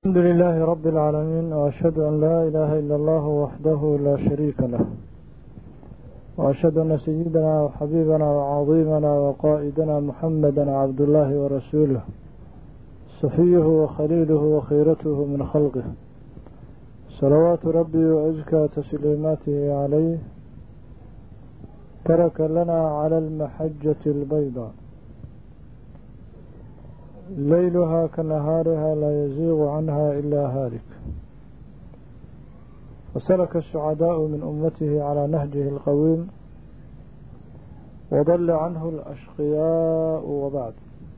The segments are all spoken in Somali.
الحمد لله رب العالمين وأشهد أن لا إله إلا الله وحده لا شريك له وأشهد أن سيدنا وحبيبنا وعظيمنا وقائدنا محمدا عبد الله ورسوله صفيه وخليله وخيرته من خلقه صلوات ربي وأزكى تسليماته عليه ترك لنا على المحجة البيضاء ليلها كنهارها لا يزيغ عنها إلا هالك وسلك السعداء من أمته على نهجه القويم وضل عنه الأشقياء وبعد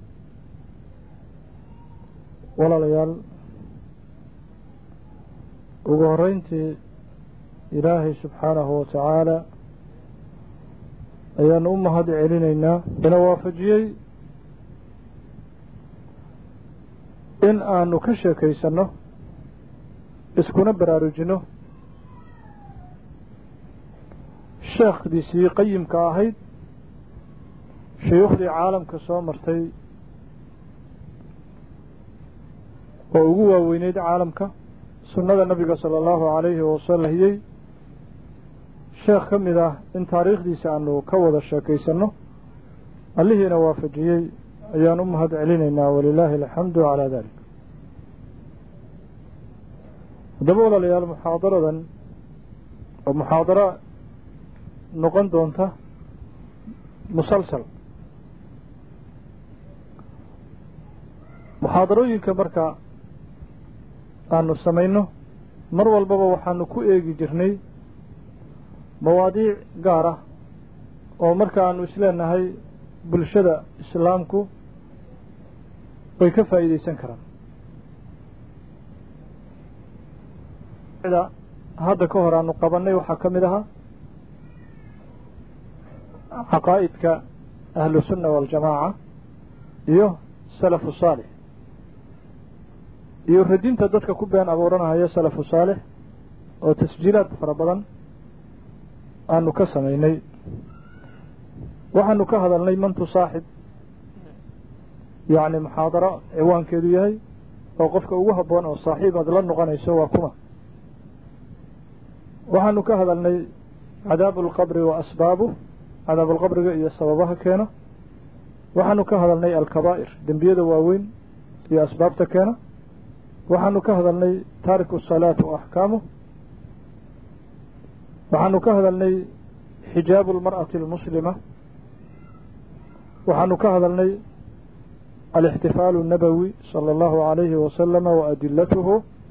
ولا ليال وقهرينتي إلهي سبحانه وتعالى أيان أمهد علينا بنوافجيي in aanu ka sheekaysanno iskuna baraarujinno sheekhdiisii qayimka ahayd shuyuukhdii caalamka soo martay oo ugu waaweyneyd caalamka sunnada nabiga sala allahu calayhi wasalam hiyey sheekh ka mid ah in taariikhdiisa aanu ka wada sheekaysanno allihiina waafajiyey ayaan u mahad celinaynaa walilaahi alxamdu calaa dalik haddaba walaalayaal muxaadaradan oo muxaadaro noqon doonta musalsal muxaadarooyinka marka aanu samayno mar walbaba waxaanu ku eegi jirnay mawaadiic gaar ah oo marka aanu isleenahay bulshada islaamku way ka faa'iideysan karaan hadda ka hor aanu qabannay waxaa ka mid ahaa caqaa'idka ahlu sunna waاljamaaca iyo salafu saalix iyo radinta dadka ku been abuuranahaya salafu saalix oo tasjiilaad fara badan aanu ka samaynay waxaanu ka hadalnay mantu saaxib yacni muxaadaro ciwaankeedu yahay oo qofka ugu habboon oo saaxiib aad la noqonayso waa kuma waxaanu ka hadalnay cadaabu alqabri wa asbaabuh cadaabu alqabriga iyo sababaha keena waxaanu ka hadalnay alkabaa'ir dembiyada waaweyn iyo asbaabta keena waxaanu ka hadalnay taariku salaat wa axkaamuh waxaanu ka hadalnay xijaabu almar'ati almuslima waxaanu ka hadalnay alاxtifaalu الnabowi salى اllahu عalayhi wasalama wa adilatuhu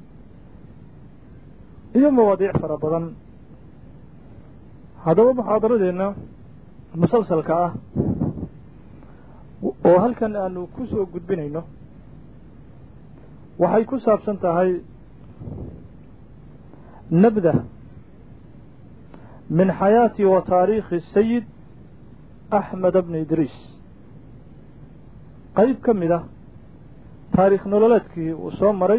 iyo mawaadiic fara badan haddaba muxaadaradeenna musalsalka ah oo halkan aanu ku soo gudbinayno waxay ku saabsan tahay nabda min xayaati wa taariikhi sayid axmed bni idriis qayb ka mid ah taariikh nololeedkii uu soo maray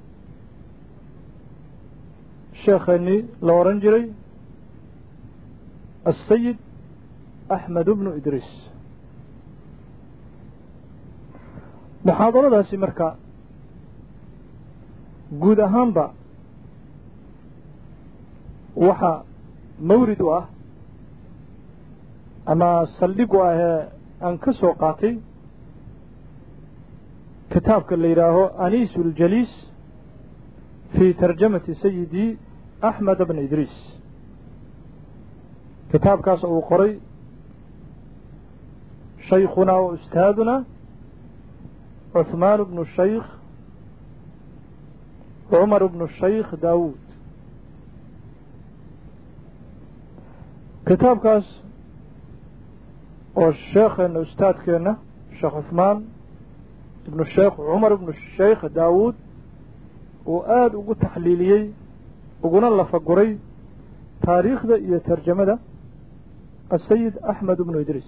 sheekheenii la odhan jiray asayid axmed bnu idriis muxaadaradaasi marka guud ahaanba waxaa mawrid u ah ama saldhig u ahee aan ka soo qaatay kitaabka la yidhaaho aniisu اljaliis fii tarjamati sayidi axmed bn idriis kitaabkaas uu qoray shaykhunaa wa ustaaduna cuثmaan bnu shaykh cumar bnu shaykh daawuud kitaabkaas oo sheekheena ustaadkeenna sheekh cuثmaan ibnu sheekh cumar ibnu sheykh daawuud uu aada ugu taxliiliyey uguna lafaguray taariikhda iyo tarjamada asayid axmed ibnu idriis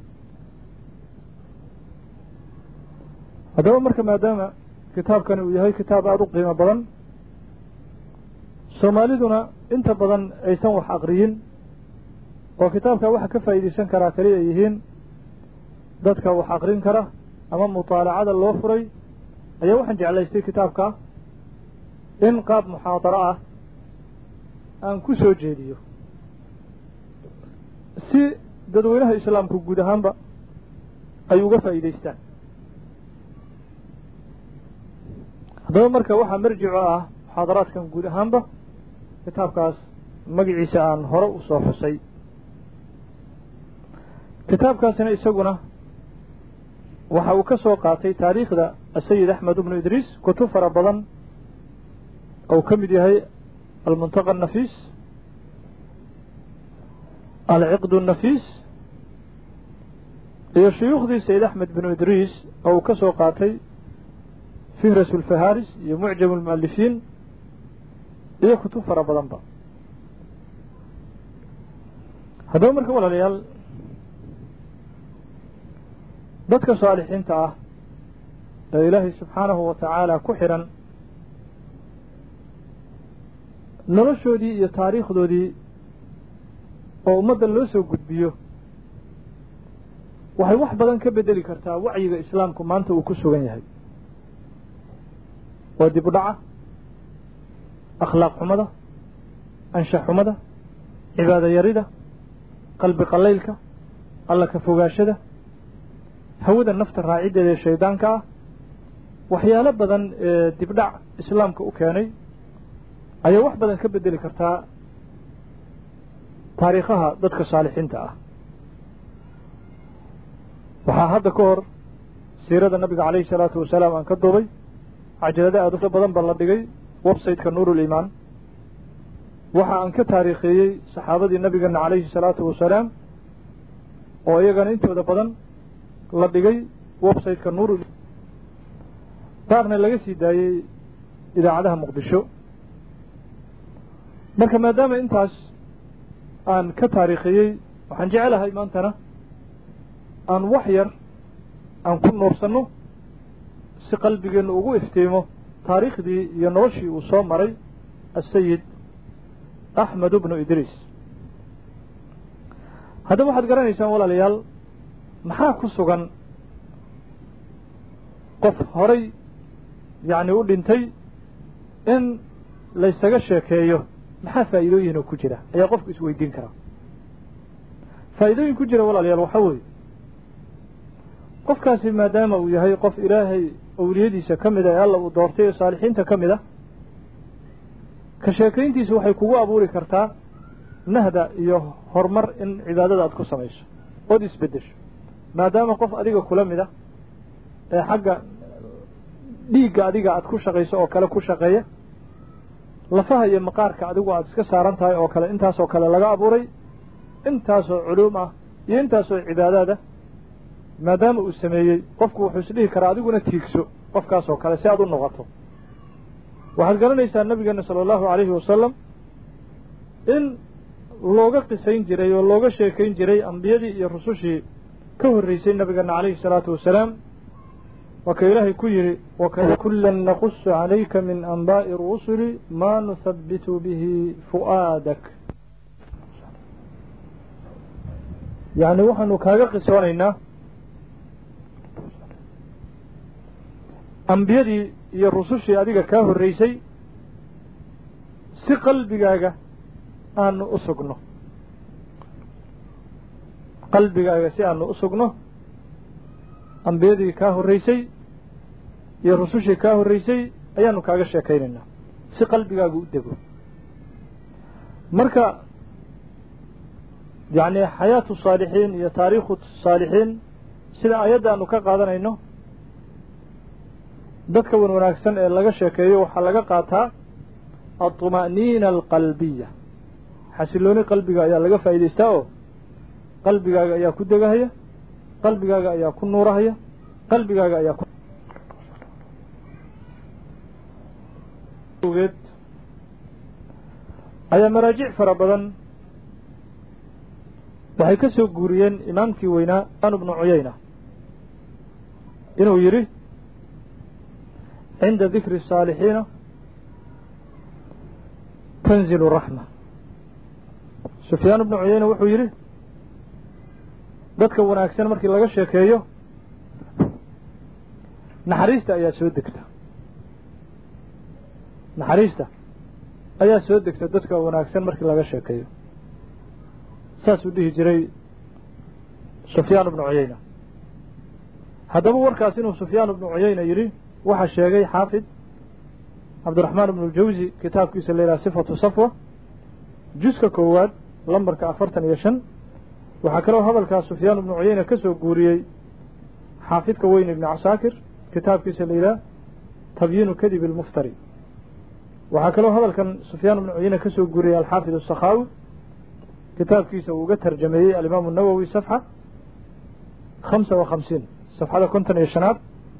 haddaba marka maadaama kitaabkani uu yahay kitaab aada u qiimo badan soomaaliduna inta badan aysan wax aqriyin oo kitaabka waxa ka faa'iidaysan karaa kali ay yihiin dadka wax aqrin kara ama mutaalacada loo furay ayaa waxaan jeclaystay kitaabka in qaab muxaadaro ah aan ku soo jeediyo si dadweynaha islaamku guud ahaanba ay uga faa'iidaystaan haddaba marka waxaa marjico ah muxaadaraadkan guud ahaanba kitaabkaas magaciisa aan hore u soo xusay kitaabkaasina isaguna waxa uu ka soo qaatay taariikhda asayid axmed ibnu idriis kutub fara badan ou ka mid yahay almuntaqa annafiis alciqd الnafiis iyo shuyuukhdii sayid axmed binu idriis oo uu ka soo qaatay fihras اlfaharis iyo mucjam اlmualifiin iyo kutub fara badanba haddaba marka walaalayaal dadka saalixiinta ah ee ilaahay subxaanahu wa tacaala ku xidhan noloshoodii iyo taariikhdoodii oo ummaddan loo soo gudbiyo waxay wax badan ka bedeli kartaa wacyiga islaamku maanta uu ku sugan yahay waa dib u dhaca akhlaaq xumada anshax xumada cibaado yarida qalbi qallaylka alla ka fogaashada hawada nafta raaciddeeda ee shaydaanka ah waxyaalo badan ee dibdhac islaamka u keenay ayaa wax badan ka bedeli kartaa taariikhaha dadka saalixiinta ah waxaa hadda ka hor siirada nabiga calayhi salaatu wasalaam aan ka duubay cajalada aad u badan ba la dhigay websiteka nuurulimaan waxa aan ka taariikheeyey saxaabadii nabigeena calayhi salaatu wasalaam oo iyagana intooda badan la dhigay websiteka nuur qaarna laga sii daayey idaacadaha muqdisho marka maadaama intaas aan ka taariikhiyey waxaan jecelahay maantana aan wax yar aan ku nuursanno si qalbigeennu ugu iftiimo taariikhdii iyo noloshii uu soo maray asayid axmed bnu idriis haddaba waxaad garanaysaan walaalayaal maxaa ku sugan qof horay yacni u dhintay in laysaga sheekeeyo maxaa faa'iidooyin oo ku jira ayaa qofku isweydiin karaa faa'iidooyin ku jira walaalayaal waxaa weeye qofkaasi maadaama uu yahay qof ilaahay awliyadiisa ka mid a ee alla uu doortay ee saalixiinta ka mid a ka sheekayntiisu waxay kugu abuuri kartaa nahda iyo horumar in cibaadada aad ku samayso ood isbeddesho maadaama qof adiga kula mid a ee xagga dhiigga adiga aad ku shaqayso oo kale ku shaqeeya lafaha iyo maqaarka adigu aad iska saaran tahay oo kale intaasoo kale laga abuuray intaasoo culuum ah iyo intaasoo cibaadaada maadaama uu sameeyey qofku wuxuu isdhihi karaa adiguna tiigso qofkaasoo kale si aad u noqoto waxaad garanaysaa nabigeena sala allahu calayhi wasalam in looga qisayn jiray oo looga sheekayn jiray ambiyadii iyo rusushii ka horreysay nabigeena calayhi salaatu wasalaam waa ka ilaahay ku yidhi wakulan naqusu calayka min anbaa'i rusuli maa nuhabbitu bihi fu'aadak yacni waxaanu kaaga qisoonaynaa ambiyadii iyo rusushii adiga kaa horreysay si qalbigaaga aanu u sugno qalbigaaga si aanu u sugno ambiyadii kaa horreysay iyo rusushii kaa horreysay ayaanu kaaga sheekaynaynaa si qalbigaagu u dego marka yacni xayaatu saalixiin iyo taariikhu saalixiin sida ayadda aanu ka qaadanayno dadka wan wanaagsan ee laga sheekeeyo waxaa laga qaataa alطuma'niina alqalbiya xasilooni qalbiga ayaa laga faa'idaystaa oo qalbigaaga ayaa ku degahaya qalbigaaga ayaa ku nuurahaya qalbigaaga ayaa ku geed ayaa maraajic fara badan waxay ka soo guuriyeen imaamkii weynaa an bnu cuyayna inuu yidhi cinda dikri الsaalixiina tanzilu raxma sufyaan bnu cuyayna wuxuu yidhi dadka wanaagsan markii laga sheekeeyo naxariista ayaa soo degta naxariista ayaa soo degta dadka wanaagsan markii laga sheekeeyo saasuu dhihi jiray sufyaan ibnu cuyayna haddaba warkaas inuu sufyaan ibnu cuyayna yidhi waxaa sheegay xaafid cabdiraxmaan ibnu ljawsi kitaabkiisa la yidhaha sifatu safwa juska koowaad lambarka afartan iyo shan waxaa kaloo hadalkaas sufyaan ibnu cuyayna ka soo guuriyey xaafidka weyn ibni casaakir kitaabkiisa la yidhaha tabyiinu kadib ilmuftari waxaa kaloo hadalkan sufyaan ibnu cuyayna ka soo guuriyey alxaafid asakhaawi kitaabkiisa uu uga tarjameeyey alimaamu nawowi safxa khamsa wa khamsiin safxada konton iyo shanaad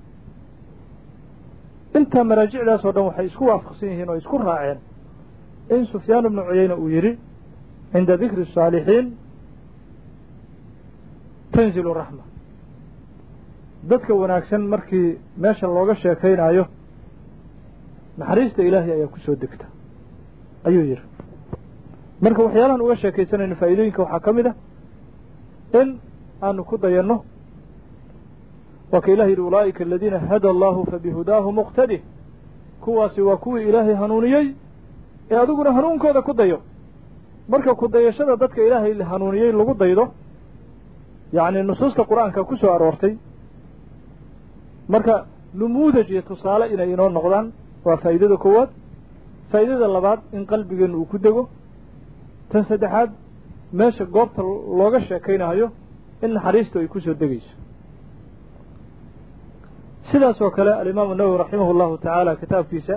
intaa maraajicdaas oo dhan waxay isku waafaqsan yihiin oo isku raaceen in sufyaan ibnu cuyayna uu yidhi cinda dikri الsaalixiin tanzilu raxma dadka wanaagsan markii meesha looga sheekaynaayo naxariista ilaahay ayaa ku soo degta ayuu yidhi marka waxyaalahan uga sheekaysanayno faa'iidooyinka waxaa ka mid ah in aanu ku dayanno waa ka ilah yidhi ulaa'ika aladiina hada allahu fabihudaahu muqtadih kuwaasi waa kuwii ilaahay hanuuniyey ee adiguna hanuunkooda ku dayo marka ku dayashada dadka ilaahay hanuuniyey lagu daydo yacni nusuusta qur-aanka ku soo aroortay marka numuudaj iyo tusaale inay inoo noqdaan waa faa'iidada koowaad faa'iidada labaad in qalbigeenna uu ku dego tan saddexaad meesha goobta looga sheekaynayo in naxariistu ay ku soo degayso sidaas oo kale alimaamu nawowi raximah allahu tacaala kitaabkiisa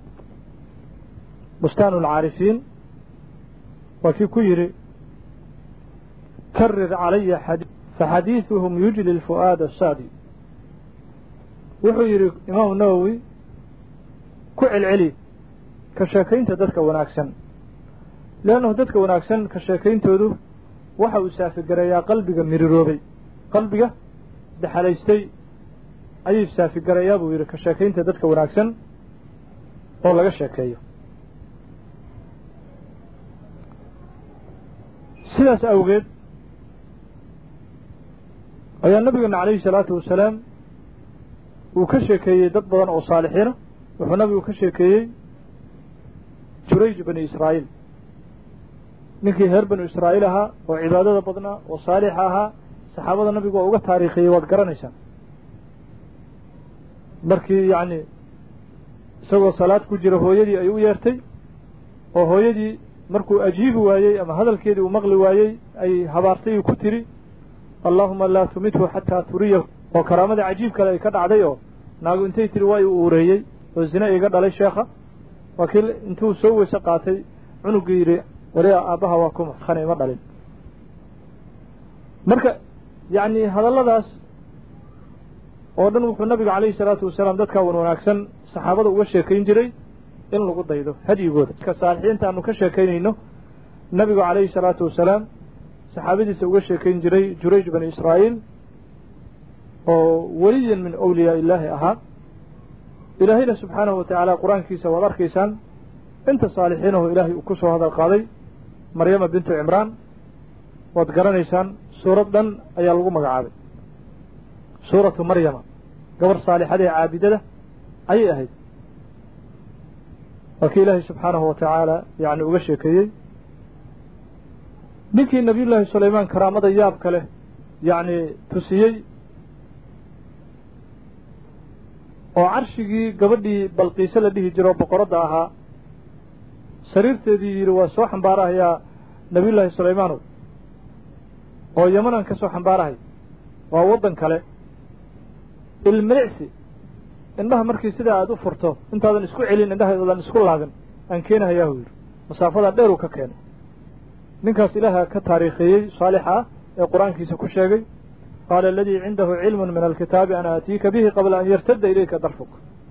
bustaan alcaarifiin waa kii ku yidhi karir calaya xadi faxadiiduhum yujli lfu'aada asaadi wuxuu yidhi imaamu nawowi ku celceli ka sheekaynta dadka wanaagsan leannahu dadka wanaagsan ka sheekayntoodu waxa uu saafigareeyaa qalbiga miriroobay qalbiga daxalaystay ayuu saafigareeyaa buu yidhi ka sheekaynta dadka wanaagsan oo laga sheekeeyo sidaas awgeed ayaa nabigeena calayhi salaatu wasalaam uu ka sheekeeyey dad badan oo saalixiina wuxuu nabigu ka sheekeeyey jurayj bani israa'iil ninkii reer banu israa'iil ahaa oo cibaadada badnaa oo saalixa ahaa saxaabada nabigu waa uga taariikhiyey waad garanaysaan markii yacni isagoo salaad ku jira hooyadii ay u yeertay oo hooyadii markuu ajiibi waayey ama hadalkeedii uu maqli waayey ay habaartay uu ku tiri allaahuma laa tumithu xataa turiyahu oo karaamadii cajiib kale ay ka dhacday oo naagu intay tiri waa uu uureeyey oo zine iga dhalay sheekha waa kii intuu soo weyse qaatay cunuggii yidhi wariya aabbaha waa kuma khana ima dhalin marka yacni hadalladaas oo dhan wuxuu nabigu calayhi salaatu wasalaam dadkaa wan wanaagsan saxaabada uga sheekayn jiray in lagu daydo hadyigooda ka saalixiinta aanu ka sheekaynayno nabigu calayhi salaatu wasalaam saxaabadiisa uga sheekayn jiray jurayj bani israa'iil oo weliyan min awliyaa illaahi ahaa ilaahayna subxaanahu wa tacaala qur-aankiisa waad arkaysaan inta saalixiinahu ilaahay uu ku soo hadal qaaday maryama bintu cimraan waad garanaysaan suurad dhan ayaa lagu magacaabay suuratu maryama gabar saalixada ee caabidada ayay ahayd waa kii ilaahay subxaanahu wa tacaala yacni uga sheekeeyey ninkii nabiyullaahi sulaymaan karaamada yaabka leh yacni tusiyey oo carshigii gabadhii balqiise la dhihi jiro boqoradda ahaa sariirteedii yidhi waa soo xambaarahayaa nabiyullaahi sulaymaanow oo yamanan ka soo xambaarahay waa waddan kale ilmilicsi indhaha markii sidaa aada u furto intaadan isku celin indhahaydadan isku laabin aan keenahayaahu yidhi masaafadaa dheeruu ka keenay ninkaas ilaaha ka taariikheeyey saalixa ah ee qur-aankiisa ku sheegay qaala aladii cindahu cilmun min alkitaabi ana aatiika bihi qabla an yartadda ilayka darfuk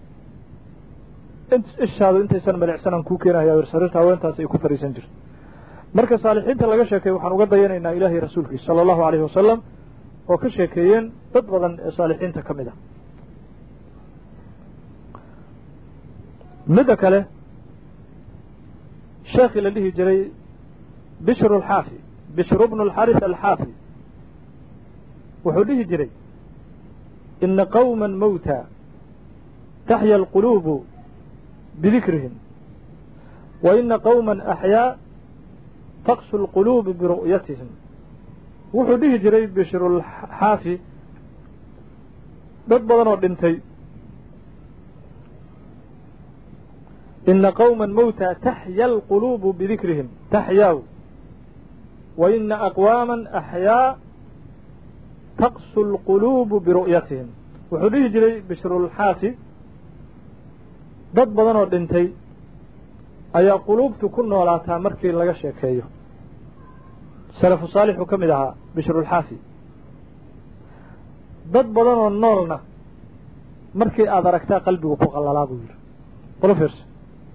ishaadu intaysan malicsanaan kuu keenahaya yir sariirta haweentaas ay ku fariisan jirto marka saalixiinta laga sheekay waxaan uga dayanaynaa ilaahay rasuulkiisa sala allahu alayhi wasalam oo ka sheekeeyeen dad badan ee saalixiinta ka mid ah midda kale sheekhii la dhihi jiray bishru alxaafi bishru bnu alxaris alxaafi wuxuu dhihi jiray ina qowma mowta taxya alquluubu bidikrihim wa ina qowma axyaa taqsu lquluubi biru'yatihim wuxuu dhihi jiray bishrulxaafi dad badan oo dhintay ina qowma mowtaa taxya alquluubu bidikrihim taxyaaw wa ina aqwaama axyaa taqsu lquluubu biru'yatihim wuxuu dhihi jiray bishrulxaafi dad badan oo dhintay ayaa quluubtu ku noolaataa markii laga sheekeeyo salafu saalixuu ka mid ahaa bishrulxaafi dad badan oo noolna markii aada aragtaa qalbigu ku qallalaa buu yidhi qolo fiirso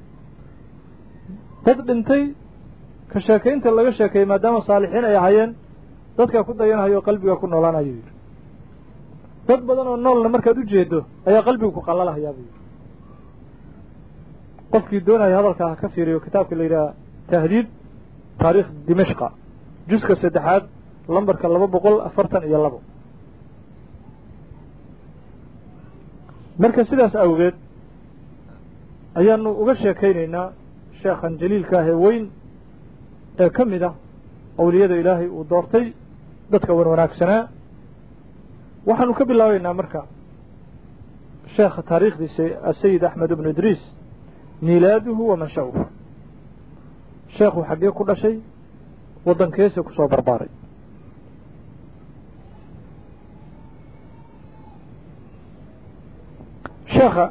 dad dhintay ka sheekaynta laga sheekeeyey maadaama saalixiin ay ahaayeen dadkaa ku dayanhayo qalbiga ku noolaanayuu yidhi dad badan oo noolna markaad u jeedo ayaa qalbigu ku qallalhayaa buu yidhi qofkii doonaya hadalkaa ha ka fiiriyo kitaabka la yidhaha tahdiid taariikh dimashqa juska saddexaad lambarka laba boqol afartan iyo labo marka sidaas awgeed ayaanu uga sheekaynaynaa sheekhan jaliilka ah ee weyn ee ka mid ah awliyada ilaahay uu doortay dadka wan wanaagsanaa waxaanu ka bilaabaynaa marka sheekha taariikhdiisa asayid axmed ibnu idriis miilaaduhu wa mansha'uhu sheekhu xaggee ku dhashay waddankeese ku soo barbaaray sheekha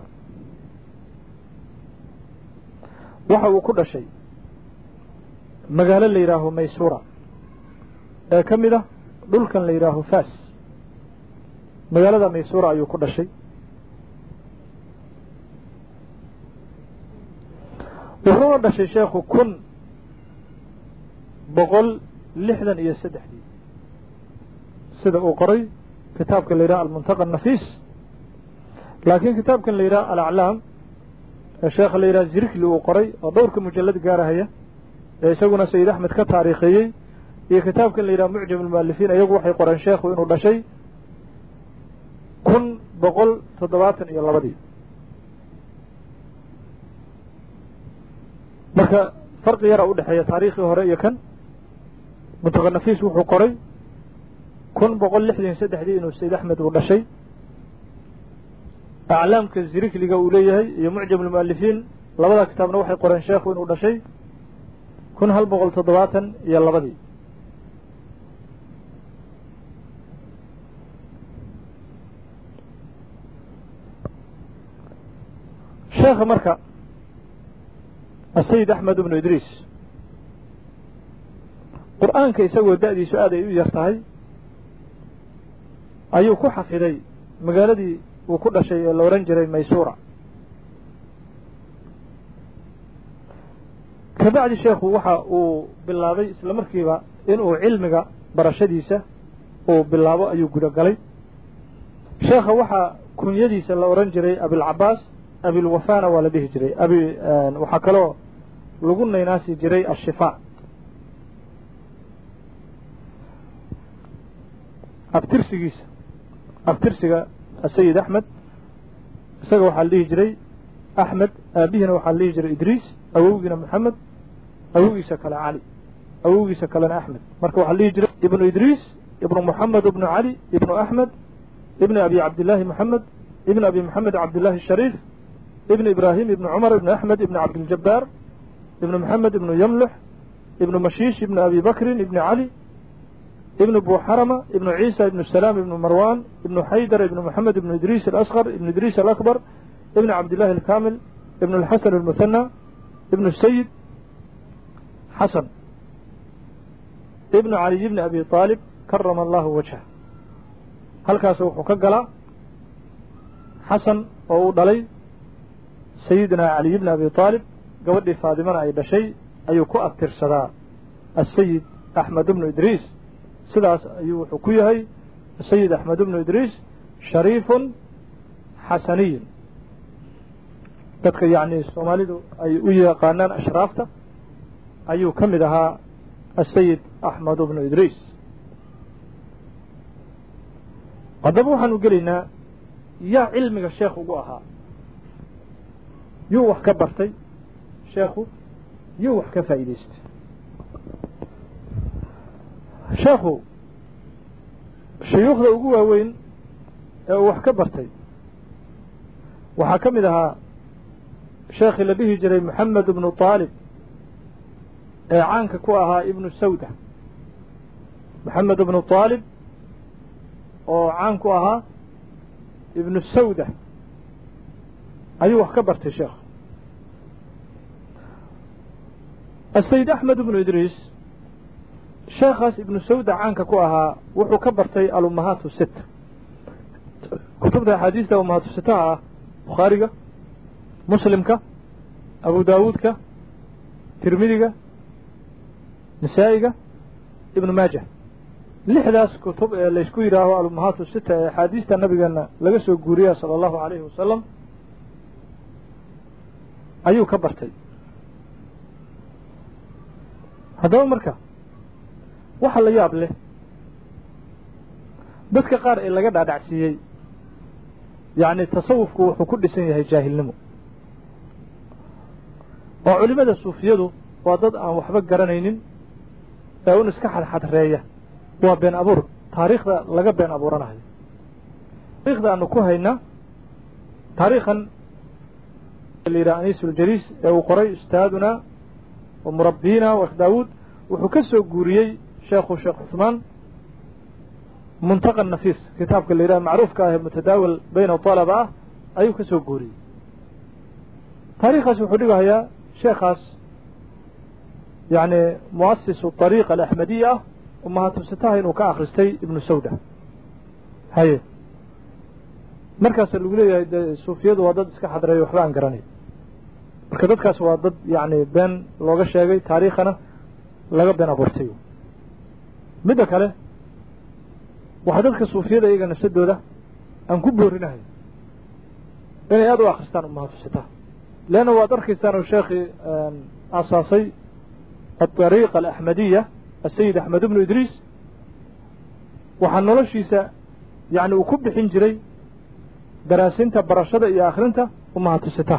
waxa uu ku dhashay magaalo la yidhaaho maysura ee ka mid ah dhulkan la yidhaaho fas magaalada maysura ayuu ku dhashay wuxuuna dhashay sheekhu kun boqol lixdan iyo saddexdii sida uu qoray kitaabka la yidhaha almuntaqa nafiis laakiin kitaabkan la yidhaha alaclaam ee sheekha la yidhaha zirikli uu qoray oo dhowrka mujallad gaarahaya ee isaguna sayid axmed ka taariikheeyey iyo kitaabkan la yidhaha mucjam almualifiin iyagu waxay qoreen sheekhu inuu dhashay kun boqol toddobaatan iyo labadii marka farqi yara u dhexeeya taariikhii hore iyo kan muntaqa nafiis wuxuu qoray kun boqol lixdan saddexdii inuu sayid axmed uu dhashay aclaamka zirikliga uu leeyahay iyo mucjam almualifiin labada kitaabna waxay qoreen sheekhu inuu dhashay kun hal boqol toddobaatan iyo labadii sheekha marka asayid axmed ibnu idriis qur-aanka isagoo da-diisu aad ay u yar tahay ayuu ku xafiday magaaladii uu ku dhashay ee la odhan jiray maysura kabacdi sheekhu waxa uu bilaabay isla markiiba inuu cilmiga barashadiisa uu bilaabo ayuu guda galay sheekha waxaa kunyadiisa la odhan jiray abilcabaas abilwafana waa la dhihi jiray abi waxaa kaloo lagu naynaasi jiray ashifaa abtirsigiisa abtirsiga asayid axmed isaga waxaa la dhihi jiray axmed aabihiina waxaa la dhihi jiray idriis awowgiina moxamed awowgiisa kale cali awowgiisa kalena axmed marka waxaa la dhihi jiray ibnu idriis ibnu moxamed ibnu cali ibnu axmed ibni abi cabdillaahi moxamed ibn abi moxamed cabdillahi shariif ibn ibrahim ibn cumar ibn axmed ibn cabdiljabaar ibn moxamed ibnu yamlux ibnu mashiish ibn abi bakrin ibni cali ibn buxarama ibnu ciisa ibnu salaam ibnu marwan ibnu xaydar ibnu moxamed ibnu idriis alasqar ibnu idriis alakbar ibn cabdillahi alkamil ibn alxasan almuthana ibnu sayid xasan ibnu caliy ibni abi aalib karama allahu wajhah halkaas wuxuu ka galaa xasan oo uu dhalay sayidina caliy bni abi aalib gabadhii faadimana ay dhashay ayuu ku abtirsadaa asayid axmed ibnu idriis sidaas ayuu wuxuu ku yahay asayid axmed ibnu idriis shariifun xasaniyun dadka yacni soomaalidu ay u yaqaanaan ashraafta ayuu ka mid ahaa asayid axmed ibnu idriis haddaba waxaanu gelaynaa yaa cilmiga sheekh ugu ahaa yuu wax ka bartay sheekhu yuu wax ka faa'iidaystay sheekhu shuyuukhda ugu waaweyn ee uu wax ka bartay waxaa ka mid ahaa sheekhii la dhihi jiray moxamed ibnu taalib ee caanka ku ahaa ibnu sawda moxamed ibnu taalib oo caan ku ahaa ibnu sawda ayuu wax ka bartay sheekhu asayid axmed ibnu idriis sheekhaas ibnu sawda caanka ku ahaa wuxuu ka bartay alummahaatu sita kutubta axaadiista ummahaatu sitaha ah bukhaariga muslimka abu daawuudka tirmidiga nisaa'iga ibnu maaja lixdaas kutub ee laysku yidhaaho alummahaatu sita ee axaadiista nabigeena laga soo guuriya sala allahu calayhi wasalam ayuu ka bartay haddaba marka waxa la yaab leh dadka qaar ee laga dhaadhacsiiyey yacni tasawufku wuxuu ku dhisan yahay jaahilnimo oo culimmada suufiyadu waa dad aan waxba garanaynin ee un iska xadxadreeya waa been abuur taariikhda laga been abuuranayo taarikhda aanu ku haynaa taariikhan la yidhaha aniisuljaliis ee uu qoray ustaaduna wa murabbiyina wa daawuud wuxuu ka soo guuriyey sheekhu sheekh cuثmaan muntaqa nafiis kitaabka la yidhaha macruufka ah ee mutadaawil bayna طalaba ah ayuu ka soo guuriyey taariikhaas wuxuu dhigahayaa sheekhaas yani muasisu طariiqa alaxmadiya ah umahatusitaha inuu ka akhristay ibnu sawda haye markaasa lagu leeyahay de suufiyadu waa dad iska xadreeya waxba aan garanay marka dadkaas waa dad yani been looga sheegay taariikhana laga been abuurtay midda kale waxaa dadka suufiyada iyaga nafsadooda aan ku boorinahay inay aada u akristaan umahatusitaha leanna waad arkaysaan oo sheekhii asaasay aطariiqa alaxmadiya asayid axmed ibnu idriis waxaa noloshiisa yani uu ku bixin jiray daraasinta barashada iyo akhrinta umahatusitaha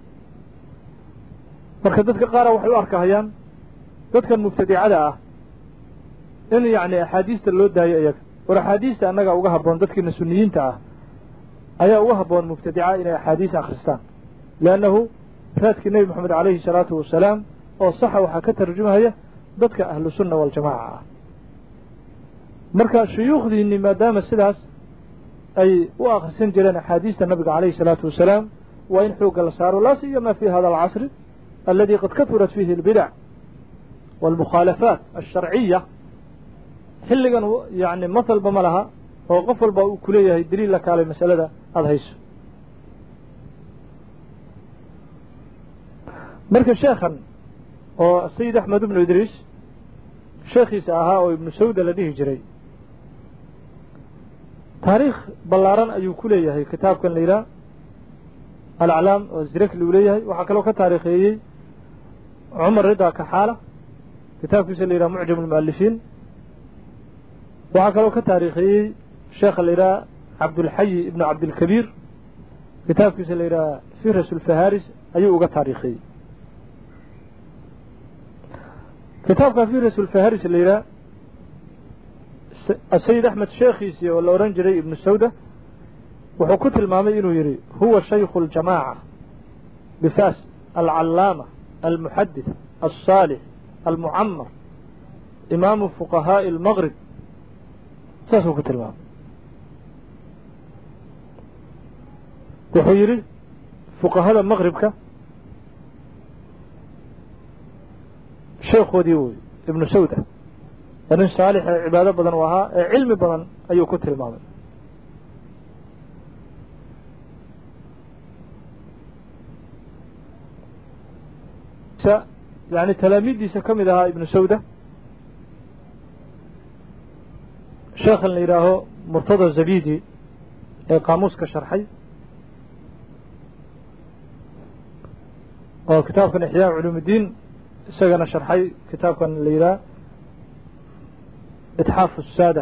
marka dadka qaara waxay u arkahayaan dadkan mubtadicada ah in yacni axaadiista loo daayo iyaga war axaadiista annaga uga habboon dadkiina suniyiinta ah ayaa uga habboon mubtadica inay axaadiis akhristaan leannahu raadkii nebi moxamed calayhi salaatu wasalaam oo saxa waxaa ka tarjumahaya dadka ahlu sunna waljamaaca ah marka shuyuukhdiinni maadaama sidaas ay u akhrisan jireen axaadiista nabiga calayhi salaatu wasalaam waa in xoogga la saaro laa siyama fi hada alcasri aladi qad kahurat fihi albidac waalmukhaalafaat alsharciya xilligan yani mahalba ma laha oo qof walba uu ku leeyahay daliil la kaalay masalada aada hayso marka sheekhan oo sayid axmed ibnu idriis sheekhiisa ahaa oo ibnu sawda la dhihi jiray taariikh ballaaran ayuu ku leeyahay kitaabkan la yidhaha alaclaam oo zirakli uu leeyahay waxaa kaloo ka taariikheeyey cumar rida kaxaala kitaabkiisa la yidhaha mucjam almu'alifiin waxaa kaloo ka taariikheeyey sheekha la yidhaha cabdulxayi ibnu cabdilkabiir kitaabkiisa la yidhaha firas ulfaharis ayuu uga taariikheeyey kitaabka firas ulfaharis la yidhaha asayid axmed sheekhiisii oo la odhan jiray ibnu sawda wuxuu ku tilmaamay inuu yidhi huwa shaykhu اljamaaca bifas alcallaama almuxadith alصaalix almucamar imaamu fuqahaaءi اlmgrib saasuu ku tilmaamay wuxuu yidhi fuqahada maqribka sheekhoodii wey ibnu sawda waa nin saalix ee cibaado badan u ahaa ee cilmi badan ayuu ku tilmaamay yani talaamiiddiisa ka mid ahaa ibnu sawda sheekhan la yidhaaho murtada zabidi ee qaamuuska sharxay oo kitaabkan ixyaa culuumuddiin isagana sharxay kitaabkan la yidhaha itxaaf الsaada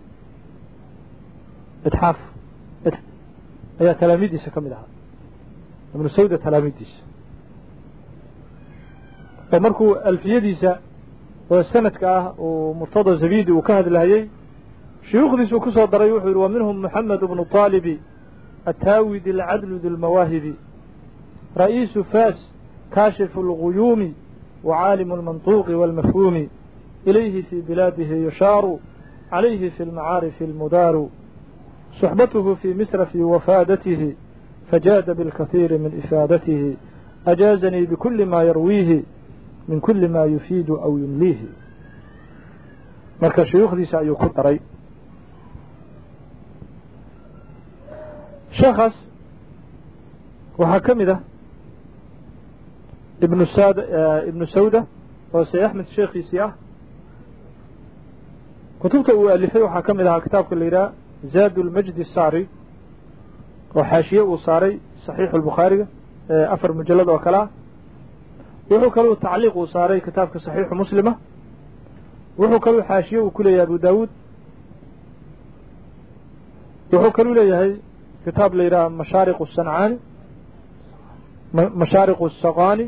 itxaaf ayaa talaamiiddiisa ka mid ahaa ibnu sawda talaamiiddiisa oo markuu alfiyadiisa oo sanadka ah uu murtada zabidi uu ka hadlahayey shuyuukhdiisuu ku soo daray wuxuu yidhi wa minhum moxamed bnu طaalibi attaawidi alcadlu dilmawaahibi ra'iisu faas kaashifu اlguyuumi وعاalم المنطوق والمفهوم إليه في بلاده يشار عليه في المعارف المدار صحبته في مصر في وفادته فجاد بالكثير من إفادته أجازني بكل ما يرويه من كل ما يفيد أو يمليه marka shuyuukhdiisa ayuu ku daray sheekhaas waxaa ka mid ah ibnu sad ibnu sawda oo say axmed sheekhiisii ah kutubta uu alifay waxaa ka mid ahaa kitaabka la yidhaha zaad lmajdi saari oo xaashiye uu saaray saxiixu lbukhaariga afar mujallad oo kale ah wuxuu kaluu tacliiq uu saaray kitaabka saxiixu muslima wuxuu kaluu xaashiye uu ku leeyahay abu daawuud wuxuu kaluu leeyahay kitaab la yidhaha mashaariq sancaani mashaariq الsaqani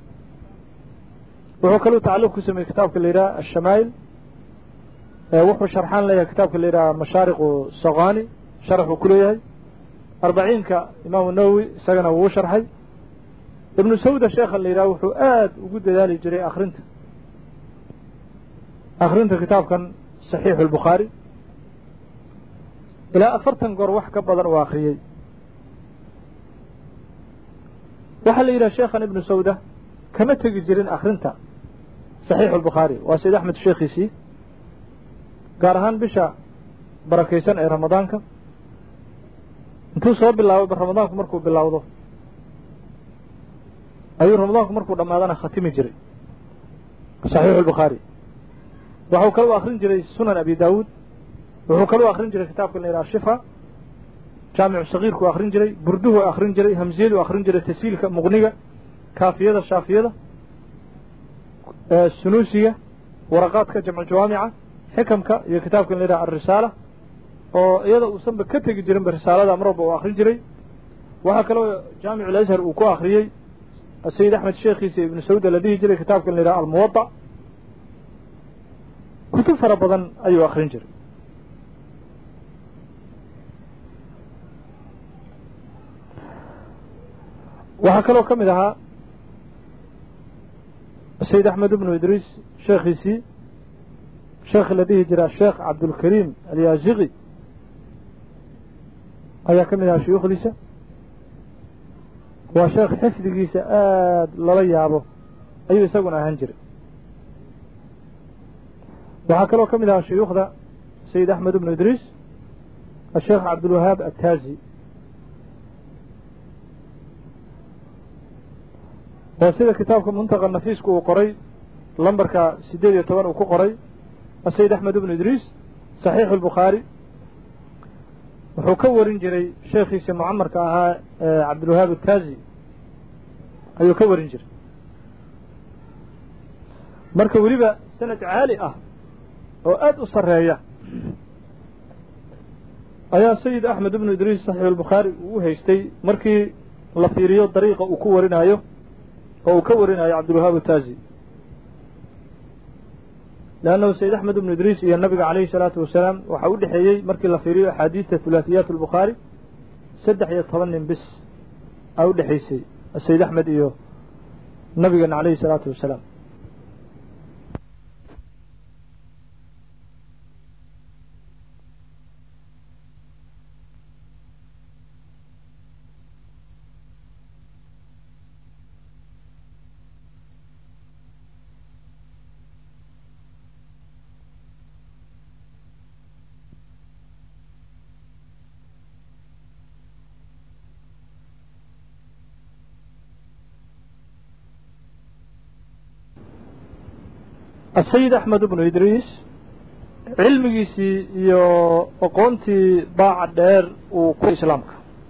wuxuu kaluu tacliiq ku sameeyey kitaabka la yidhaha ashamaa'il wuxuu sharxaan leeyahay kitaabka la yidhaha mashaariq saqani sharxuu ku leeyahay arbaciinka imaamu nawowi isagana wuu sharxay ibnu sawda sheekhan la yidhaha wuxuu aad ugu dadaali jiray akrinta akrinta kitaabkan saxiixu اlbukhaari ilaa afartan goor wax ka badan uu akriyey waxaa la yidhaha sheekhan ibnu sawda kama tegi jirin akrinta saxiixu albukhaari waa sayd axmed sheekhiisii gaar ahaan bisha barakaysan ee ramadaanka intuu soo bilaabo ramadaanku markuu bilowdo ayuu ramadaanku markuu dhammaadana khatimi jiray saxiixu albukhaari waxuu kaluu akrin jiray sunan abi daawuud wuxuu kaluu akrin jiray kitaabka la yidhaha shifa jaamicu sagiirku akrin jiray burduhu akrin jiray hamziyadu akrin jiray tasiilka muqniga kaafiyada shaafiyada sunuusiga waraqaadka jamcu jawaamica xikamka iyo kitaabka la yidhaha alrisaala oo iyada uusanba ka tegi jirinba risaalada mar walba uu akrin jiray waxaa kaloo jaamicu alashar uu ku akriyey sayid axmed sheekhiisa ibnu sawda la dhihi jiray kitaabka la yidhaha almuwada kutub fara badan ayuu akrin jiray waxaa kaloo ka mid ahaa sayid axmed ibnu idriis sheekhiisii sheekhi la dhihi jiraa sheekh cabdulkariim alyaasiqi ayaa ka mid ahaa shuyuukhdiisa waa sheekh xifdigiisa aad lala yaabo ayuu isaguna ahaan jiray waxaa kaloo ka mid ahaa shuyuukhda sayid axmed ibnu idriis asheekh cabdulwahaab attaazi oo sida kitaabka muntaqa nafiisku uu qoray lambarka siddeed iyo toban uu ku qoray asayid axmed ibnu idriis saxiixu albukhaari wuxuu ka warin jiray sheekhiisa mucamarka ahaa cabdilwahaab attaazi ayuu ka warin jiray marka weliba sanad caali ah oo aad u sarreeya ayaa sayid axmed ibnu idriis saxiixu albukhaari uu u haystay markii la fiiriyo dariiqa uu ku warinaayo oo uu ka warinayo cabdilwahaab attaazi leannahu sayid axmed ibnu idriis iyo nabiga calayhi salaatu wasalaam waxaa u dhexeeyey markii la fiiriyo axaadiista hulaahiyaat albukhaari saddex iyo toban nin bis aa u dhexaysay sayid axmed iyo nabigeena calayhi salaatu wasalaam asayid axmed ibnu idriis cilmigiisii iyo aqoontii baaca dheer uu ku islaamka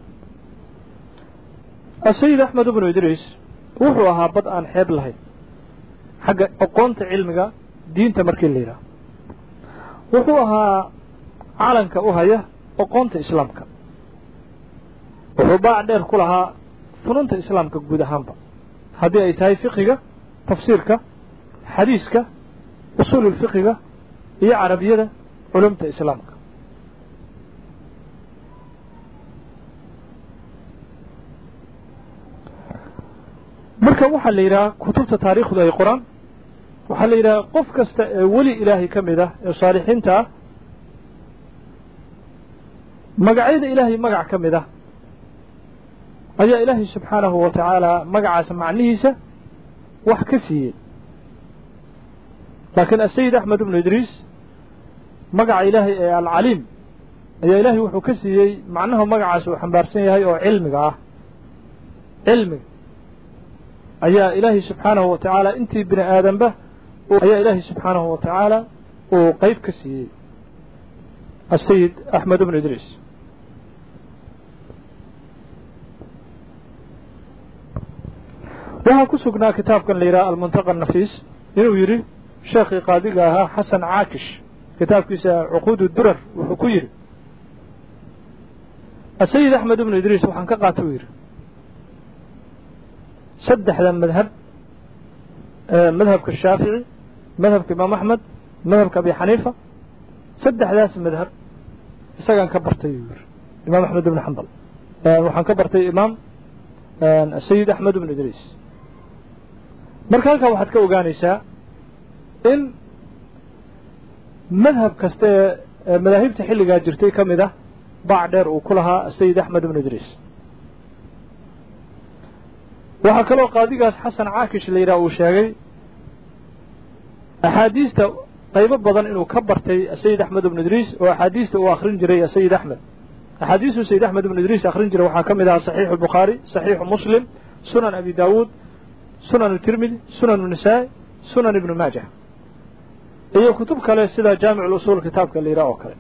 asayid axmed ibnu idriis wuxuu ahaa bad aan xeeb lahayn xagga aqoonta cilmiga diinta markii la yidhaah wuxuu ahaa calanka u haya aqoonta islaamka wuxuu baac dheer ku lahaa fununta islaamka guud ahaanba haddii ay tahay fiqiga tafsiirka xadiiska usuul ulfiqiga iyo carabiyada culumta islaamka marka waxaa la yidhaha kutubta taariikhdu ay qoraan waxaa la yidhaha qof kasta ee weli ilaahay ka mid ah ee saalixiinta ah magacyada ilaahay magac ka mid ah ayaa ilaahay subxaanahu wa tacaala magacaas macnihiisa wax ka siiyey laakiin asayid axmed ibnu idriis magaca ilaahay ee alcaliim ayaa ilaahay wuxuu ka siiyey macnaha magacaas uu xambaarsan yahay oo cilmiga ah cilmiga ayaa ilaahay subxaanahu wa tacaala intii bini aadanba ayaa ilaahay subxaanahu wa tacaala uu qeyb ka siiyey asayid axmed ibnu idriis waxaa ku sugnaa kitaabkan la yidhaha almuntaqa nafiis inuu yidhi sheekhii qaadiga ahaa xasan caakish kitaabkiisa cuquud durar wuxuu ku yidhi asayid axmed ibnu idriis waxaan ka qaata uu yidhi saddexda madhab madhabka shaafici madhabka imaam axmed madhabka abi xaniifa saddexdaas madhab isagaan ka bartay uu yidhi imaam axmed ibnu xambal waxaan ka bartay imaam sayid axmed ibnu idriis marka halkaa waxaad ka ogaanaysaa in madhab kasta ee madaahibta xilligaa jirtay ka mid ah baac dheer uu ku lahaa sayid axmed ibnu idriis waxaa kaloo qaadigaas xasan caakish la yidhaha uu sheegay axaadiista qaybo badan inuu ka bartay sayid axmed ibnu idriis oo axaadiista uu akhrin jiray sayid axmed axaadiistuu sayid axmed ibnu idriis akhrin jiray waxaa ka mid ahaa saxiixu albukhaari saxiixu muslim sunan abi daawuud sunan tirmidi sunan nisaa'i sunan ibnu maajah iyo kutub kale sida jaamic usuul kitaabka la yidhaha oo kale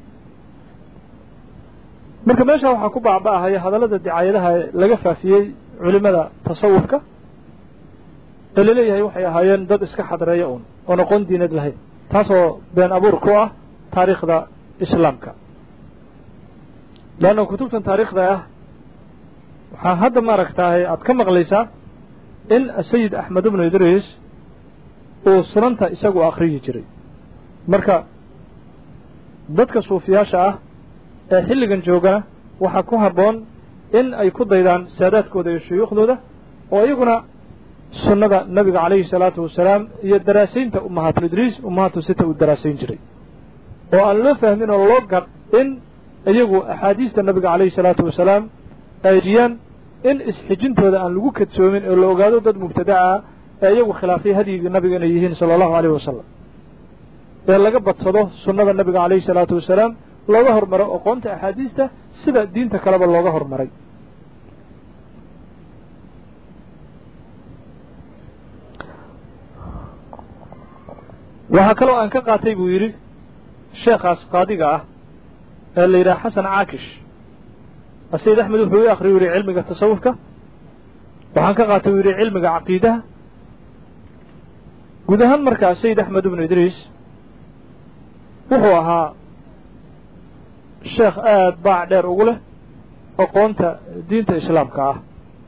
marka meesha waxaa ku baaba'ahaya hadallada dicaayadaha laga faafiyey culimada tasawufka ee laleeyahay waxay ahaayeen dad iska xadreeya uun oon aqoon diinad lahayn taasoo been abuur ku ah taariikhda islaamka leanna kutubtan taariikhda ah waxaa hadda maaragtaahay aad ka maqlaysaa in sayid axmed ibnu idriis uu sunanta isagu akhriyi jiray marka dadka suufiyaasha ah ee xilligan joogana waxaa ku habboon in ay ku daydaan saadaadkooda iyo shuyuukhdooda oo iyaguna sunnada nabiga calayhi salaatu wasalaam iyo daraasaynta ummahaatu idriis ummahaatu sita uu daraasayn jiray oo aan loo fahmin oo loo gar in iyagu axaadiista nabiga calayhi salaatu wasalaam ay jiyaan in isxijintooda aan lagu kadsoomin oo la ogaado dad mubtadaca ah ee iyagu khilaafay hadyigii nabiga inay yihiin sala allahu alayh wasalam ee laga badsado sunnada nabiga calayhi salaatu wasalaam looga hormaro aqoonta axaadiista sida diinta kaleba looga hormaray waxaa kaloo aan ka qaatay buu yidhi sheekhaas qaadiga ah ee la yidhaha xasan caakish asayid axmed wuxuu i akriyu yidhi cilmiga tasawufka waxaan ka qaatay uu yidhi cilmiga caqiidaha guud ahaan markaa sayid axmed ibnu idriis wuxuu ahaa sheekh aada baac dheer ugu leh aqoonta diinta islaamka ah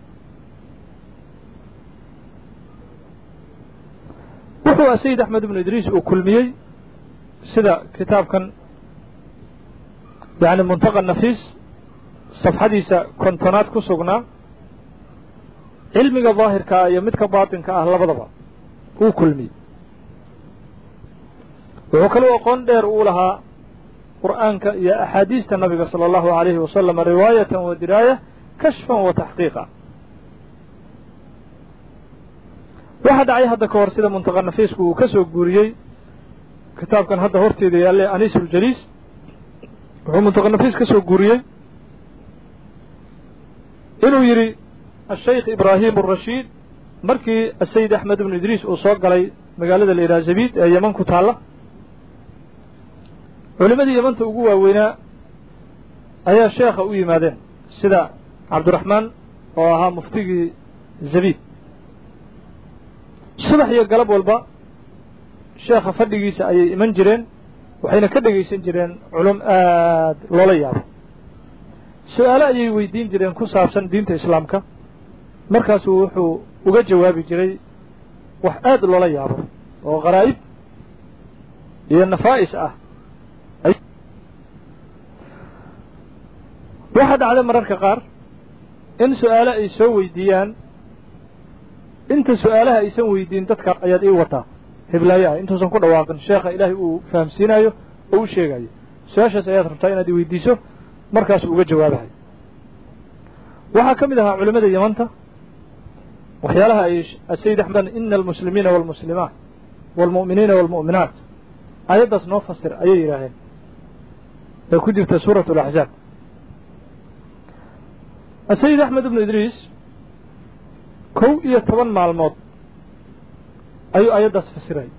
wuxuu sayid axmed ibnu idriis uu kulmiyey sida kitaabkan yani muntaqa nafiis safxadiisa kontonaad ku sugnaa cilmiga daahirka ah iyo midka baatinka ah labadaba uu kulmiyey wuxuu kaloo aqoon dheer uu lahaa qur'aanka iyo axaadiista nabiga sala allahu alayhi wasalam riwaayatan wa diraaya kashfan wa taxqiiqa waxaa dhacay hadda ka hor sida muntaqa nafiisku uu ka soo guuriyey kitaabkan hadda horteeda yaalle aniisuljaliis wuxuu muntaqa nafiis ka soo guuriyey inuu yidhi ashaykh ibraahim arashiid markii asayid axmed ibnu idriis uu soo galay magaalada la yidhaha zabiid ee yeman ku taalla culimadii yemanta ugu waaweynaa ayaa sheekha u yimaadeen sida cabdiraxmaan oo ahaa muftigii zabiid subax iyo galab walba sheekha fadhigiisa ayay iman jireen waxayna ka dhegaysan jireen culum aad loola yaabo su-aalo ayay weydiin jireen ku saabsan diinta islaamka markaasuu wuxuu uga jawaabi jiray wax aad loola yaabo oo qaraa'ib iyo nafaa'is ah waxaa dhacda mararka qaar in su-aale ay soo weydiiyaan inta su-aalaha aysan weydiin dadka ayaad ii wataa hiblaayo ah intuusan ku dhawaaqin sheekha ilaahay uu fahamsiinayo oo u sheegayo su-aashaas ayaad rabtaa inaad i weydiiso markaasuu uga jawaabahay waxaa ka mid ahaa culimmada yamanta waxyaalaha ay asayid axmed ina almuslimiina waalmuslimaat waalmu'miniina waalmu'minaat aayaddaas noo fasir ayay yidhaaheen ee ku jirta suurat alaxzaab asayid axmed ibnu idriis kow iyo toban maalmood ayuu aayaddaas fasirayay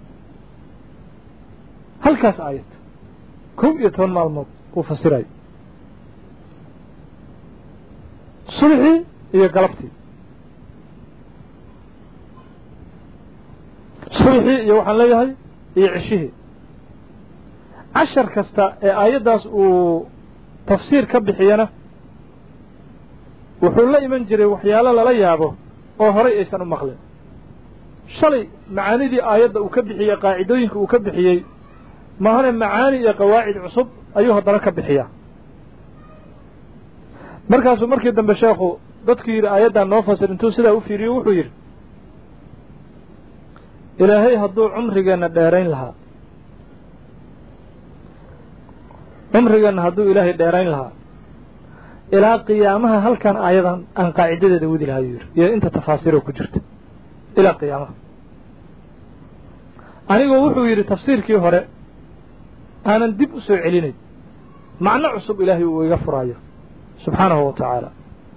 halkaas aayad kow iyo toban maalmood uu fasirayay subxii iyo galabtii subxii iyo waxaan leeyahay iyo ceshihii cashar kasta ee aayaddaas uu tafsiir ka bixiyana wuxuu la iman jiray waxyaalo lala yaabo oo horay aysan u maqlin shalay macaanidii aayadda uu ka bixiyey qaacidooyinka uu ka bixiyey mahane macaani iyo qawaacid cusub ayuu haddana ka bixiyaa markaasuu markii dambe sheekhu dadkii yidhi aayaddan noo fasir intuu sidaa u fiiriyo wuxuu yidhi ilaahay hadduu cumrigeenna dheerayn lahaa cumrigeenna hadduu ilaahay dheerayn lahaa ilaa qiyaamaha halkan aayadan aan qaacidadeeda wadi lahaa yuu yidhi iyo inta tafaasiiroo ku jirta ilaa qiyaamaha anigoo wuxuu yidhi tafsiirkii hore aanan dib u soo celinayn macno cusub ilaahay uu iga furaayo subxaanahu wa tacaala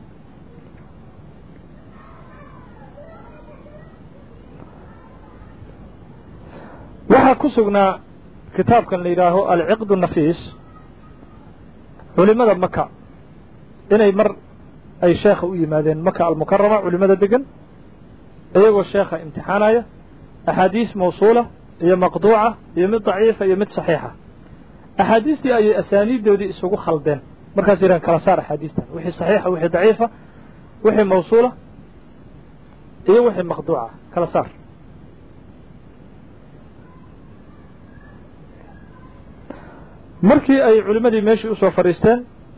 waxaa ku sugnaa kitaabkan la yidhaaho alciqdu nafiis culimada maka inay mar ay sheekha u yimaadeen maka almukarama culimada degan iyagoo sheekha imtixaanaya axaadiis mawsuula iyo maqduuca iyo mid daciifa iyo mid saxiixa axaadiistii ayay asaaniiddoodii isugu khaldeen markaas yidhahan kala saar axaadiistan wixii saxiixa wixii daciifa wixii mawsuula iyo wixii maqduuca kala saar markii ay culimmadii meeshii usoo fadhiisteen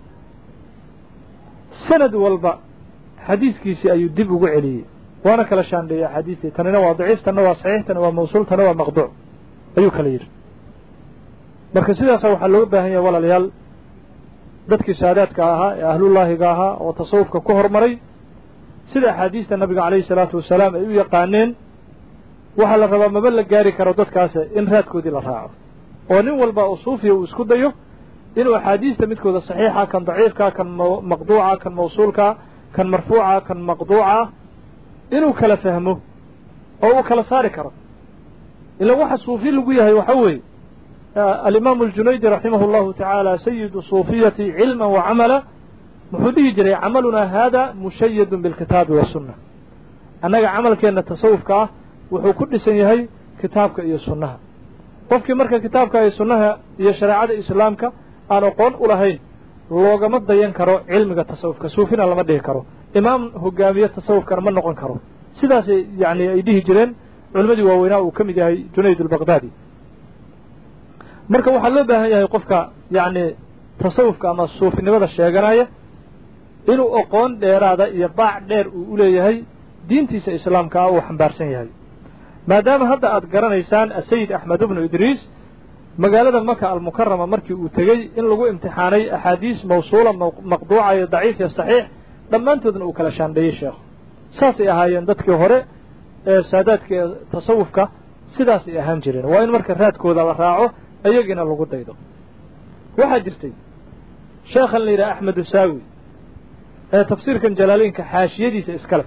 sanad walba xadiiskiisii ayuu dib ugu celiyey waana kala shaandheeyey axaadiistii tanina waa daciif tanna waa saxiix tana waa mawsuul tana waa maqduuc ayuu kala yidhi marka sidaasa waxaa looga baahan yahay walaalayaal dadkii saadaadka ahaa ee ahlullaahiga ahaa oo tasawufka ku hormaray sida axaadiista nabiga calayhi salaatu wasalaam ay u yaqaaneen waxaa la rabaa maba la gaari karo dadkaas in raadkoodii la raaco oo nin walba oo suufiya uu isku dayo inuu axaadiista midkooda saxiixa kan daciifka kan maqduuca kan mawsuulka kan marfuuca kan maqduuca inuu kala fahmo oo uu kala saari karo ila waxa suufi lagu yahay waxa weeye alimaamu aljunaydi raximahu llahu tacaala sayidu suufiyati cilma wa camala muxuu dhihi jiray camalunaa haada mushayadun bilkitaabi wasunna annaga camalkeenna tasawufka ah wuxuu ku dhisan yahay kitaabka iyo sunnaha qofkii marka kitaabka iyo sunnaha iyo shareecada islaamka aan aqoon u lahayn loogama dayan karo cilmiga tasawufka suufina lama dhihi karo imaam hogaamiye tasawufkana ma noqon karo sidaasay yani ay dhihi jireen culimmadii waaweynaa uu ka mid yahay junayd albaqdaadi marka waxaa loo baahan yahay qofka yacni tasawufka ama suufinimada sheeganaya inuu aqoon dheeraada iyo baac dheer uu u leeyahay diintiisa islaamka ah uu xambaarsan yahay maadaama hadda aad garanaysaan asayid axmed ibnu idriis magaalada maka almukarama markii uu tegey in lagu imtixaanay axaadiis mawsuula maqduuca iyo daciif iyo saxiix dhammaantoodna uu kala shaandheeyey sheekhu saasay ahaayeen dadkii hore ee saadaadka ee tasawufka sidaasay ahaan jireen waa in marka raadkooda la raaco iyagiina lagu daydo waxaa jirtay sheekhan la yidhaha axmed usaawi ee tafsiirkan jalaaleynka xaashiyadiisa iskale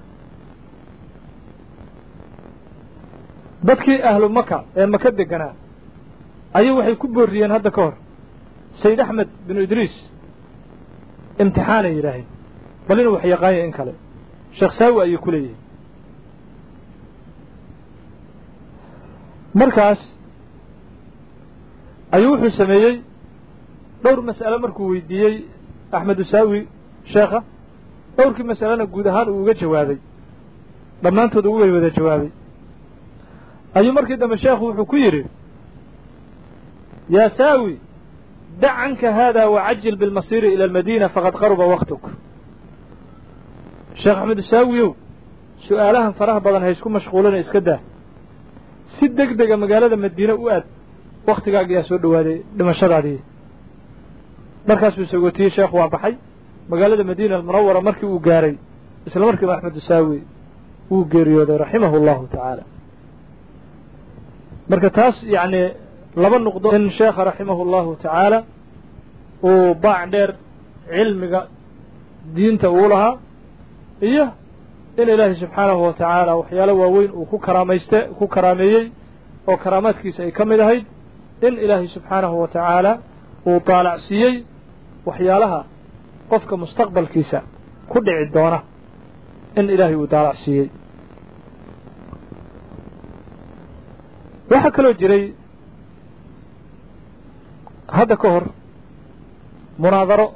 dadkii ahlu maka ee maka deganaa ayay waxay ku booriyeen hadda ka hor sayid axmed binu idriis imtixaanay yidhaaheen bal inuu wax yaqaanya in kale sheekh saawi ayay ku leeyihiin markaas ayuu wuxuu sameeyey dhowr mas'ale markuu weydiiyey axmed usaawi sheekha dhowrkii mas'alena guud ahaan uu uga jawaabay dhammaantood uga wada jawaabay ayuu markii dambe sheekhu wuxuu ku yidhi yaa saawi dac canka haada wacajil bilmasiiri ila almadiina faqad qaruba waktuk sheekh axmed usaawiyow su'aalahan faraha badan ha isku mashquulina iska daa si deg dega magaalada madiine u aad wakhtigaagiyaa soo dhowaaday dhimashadaadii markaasuu sagootiyey sheekhu waa baxay magaalada madiina almunawara markii uu gaaray isla markiiba axmed usaawi wuu geeriyooday raximahu allahu tacaala marka taas yacni laba nuqdo in sheekha raximahu allahu tacaala uu baac dheer cilmiga diinta uu lahaa iyo in ilaahay subxaanahu wa tacaala waxyaalo waaweyn uu ku karaamayste ku karaameeyey oo karaamaadkiisa ay ka mid ahayd in ilaahay subxaanahu wa tacaala uu daalacsiiyey waxyaalaha qofka mustaqbalkiisa ku dhici doona in ilaahay uu daalacsiiyey waxaa kaloo jiray hadda ka hor munaadaro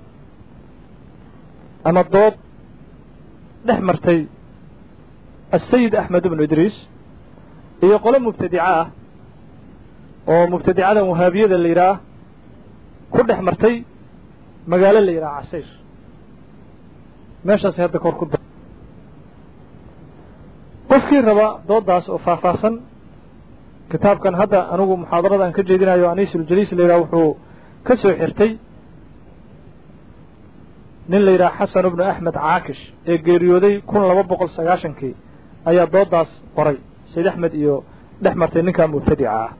ama dood dhex martay asayid axmed ibnu idriis iyo qolo mubtadica ah oo mubtadicadan wahaabiyada la yidhaah ku dhex martay magaalo la yidhaha casayr meeshaasay hadda kahor ku da qofkii raba dooddaas oo faahfaahsan kitaabkan hadda anigu muxaadarada aan ka jeedinayo aniisuljaliis la yidhaha wuxuu ka soo xirtay nin la yidhaha xasan ibnu axmed caakish ee geeriyooday kun laba boqol sagaashankii ayaa dooddaas qoray sayd axmed iyo dhex martay ninkaa mubtadica ah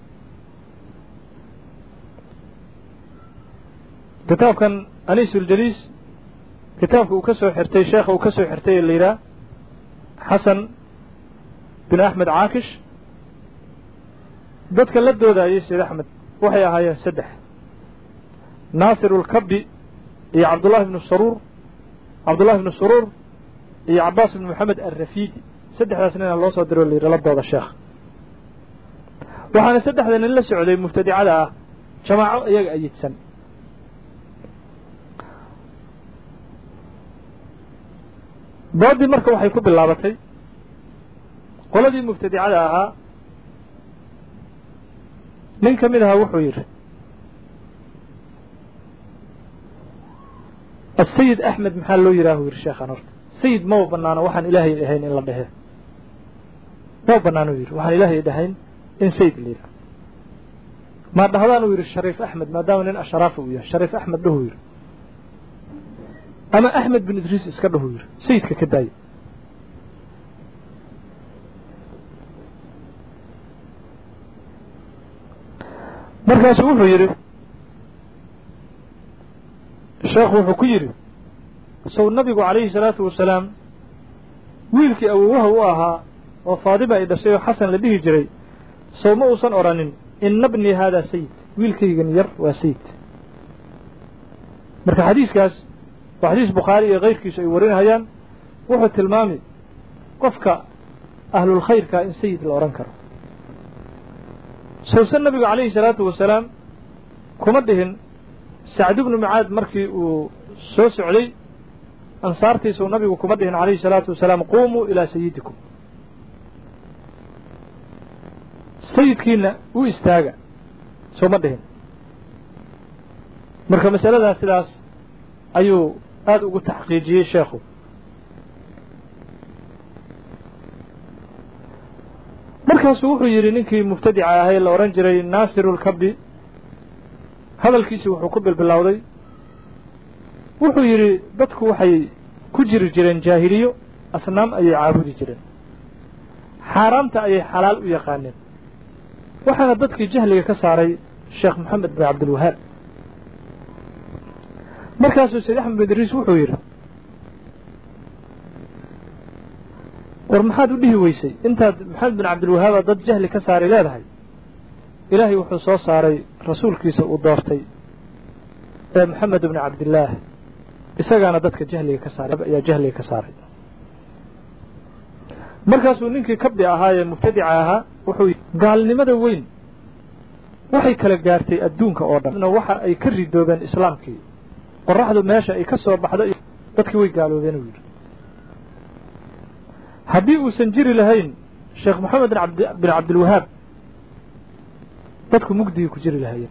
kitaabkan aniisuljaliis kitaabka uu ka soo xirtay sheekha uu ka soo xirtay ee la yidhaha xasan bin axmed caakish dadka la doodayay sayd axmed waxay ahaayeen saddex naasir ulkabi iyo cabdullahi ibnu saruur cabdullahi ibnu suruur iyo cabaas ibnu moxamed alrafiidi saddexdaas nina loo soo diro la yidhi la dooda sheekh waxaana saddexda nin la socday mubtadicada ah jamaaco iyaga ayidsan dooddii marka waxay ku bilaabatay qoladii mubtadicada ahaa nin ka mid ahaa wuxuu yidhi asayid axmed maxaa loo yidhaah u yidhi sheekhan horta sayid maba banaano waxaan ilaahay dhahayn in la dhehe maba banaano u yidhi waxaan ilaahay dhahayn in sayid la yidhaah maa dhahdaan uu yidhi shariif axmed maadaama nin asharaafa uu yahay shariif axmed dhahu yidhi ama axmed bin idriis iska dhahu yidhi sayidka ka daaya markaasu wuxuu yidhi sheekhu wuxuu ku yidhi sow nabigu calayhi salaatu wasalaam wiilkii awowaha u ahaa oo faadima ay dhashay oo xasan la dhihi jiray sow ma uusan odhanin ina bnii haadaa sayid wiilkaygan yar waa sayid marka xadiiskaas waa xadiis bukhaari iyo kayrkiisu ay warinayaan wuxuu tilmaami qofka ahlulkhayrka in sayid la odhan karo sowse nabigu calayhi salaatu wasalaam kuma dhihin sacd ibnu mucaad markii uu soo socday ansaartiisuu nabigu kuma dhihin calayhi salaatu wasalaam quumuu ilaa sayidikum sayidkiina u istaaga soo ma dhihin marka masaladaas sidaas ayuu aada ugu taxqiijiyey sheekhu markaasuu wuxuu yidhi ninkii mubtadica ahay la odhan jiray naasiru lkabi hadalkiisii wuxuu ku bilbilowday wuxuu yidhi dadku waxay ku jiri jireen jaahiliyo asnaam ayay caabudi jireen xaaraamta ayay xalaal u yaqaaneen waxaana dadkii jahliga ka saaray sheekh moxamed bin cabdilwahaab markaasuu sayd axmed bin idriis wuxuu yidhi war maxaad u dhihi weysay intaad maxamed bin cabdilwahaaba dad jahli ka saaray leedahay ilaahay wuxuu soo saaray rasuulkiisa uu doortay ee moxamed bni cabdillaah isagaana dadka jahliga ka saaray ayaa jahliga ka saaray markaasuu ninkii kabdi ahaa ee mubtadica ahaa wuxuu gaalnimada weyn waxay kala gaartay adduunka oo dhan waxa ay ka ridoobeen islaamkii qoraxdu meesha ay ka soo baxdo dadkii way gaaloobeen uu yidhi haddii uusan jiri lahayn sheekh moxamed bin cabdilwahaab dadku mugdigii ku jiri lahaayeen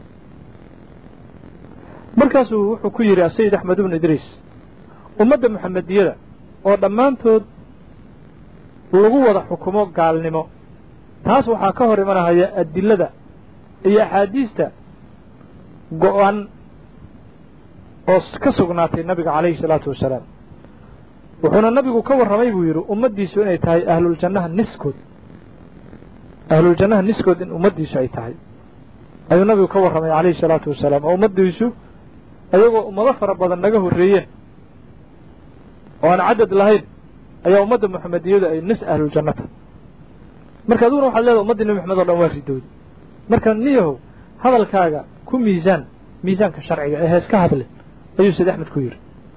markaasuu wuxuu ku yidhi asayid axmed ibnu idriis ummadda muxamediyada oo dhammaantood lagu wada xukumo gaalnimo taas waxaa ka hor imanahaya adilada iyo axaadiista go-an oo ka sugnaatay nabiga calayhi salaatu wasalaam wuxuuna nabigu ka warramay buu yidhi ummaddiisu inay tahay ahluljannaha niskood ahluljannaha niskood in ummaddiisu ay tahay ayuu nabigu ka warramay calayhi salaatu wasalaam oo ummaddiisu ayagoo ummado fara badan naga horreeyeen oo aan cadad lahayn ayaa ummadda muxamediyadu ay nis ahluljanno tahay marka aduguna waxaad leedahay ummaddii nebi maxamed o dhan waa ridowday marka niyahow hadalkaaga ku miisaan miisaanka sharciga ee hees ka hadle ayuu sayd axmed ku yidhi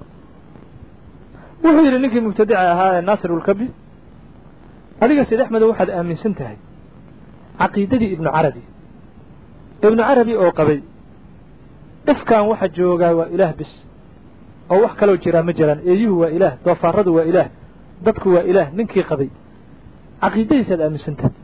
wuxuu yidhi ninkii mubtadica ahaa ee naasirulkabi adiga sayd axmedo waxaad aaminsan tahay caqiidadii ibnu carabi ibnu carabi oo qabay ifkan waxa joogaa waa ilaah bis oo wax kaloo jiraa ma jiraan eeyuhu waa ilaah doofaaradu waa ilaah dadku waa ilaah ninkii qabay caqiidadiisaad aaminsan tahay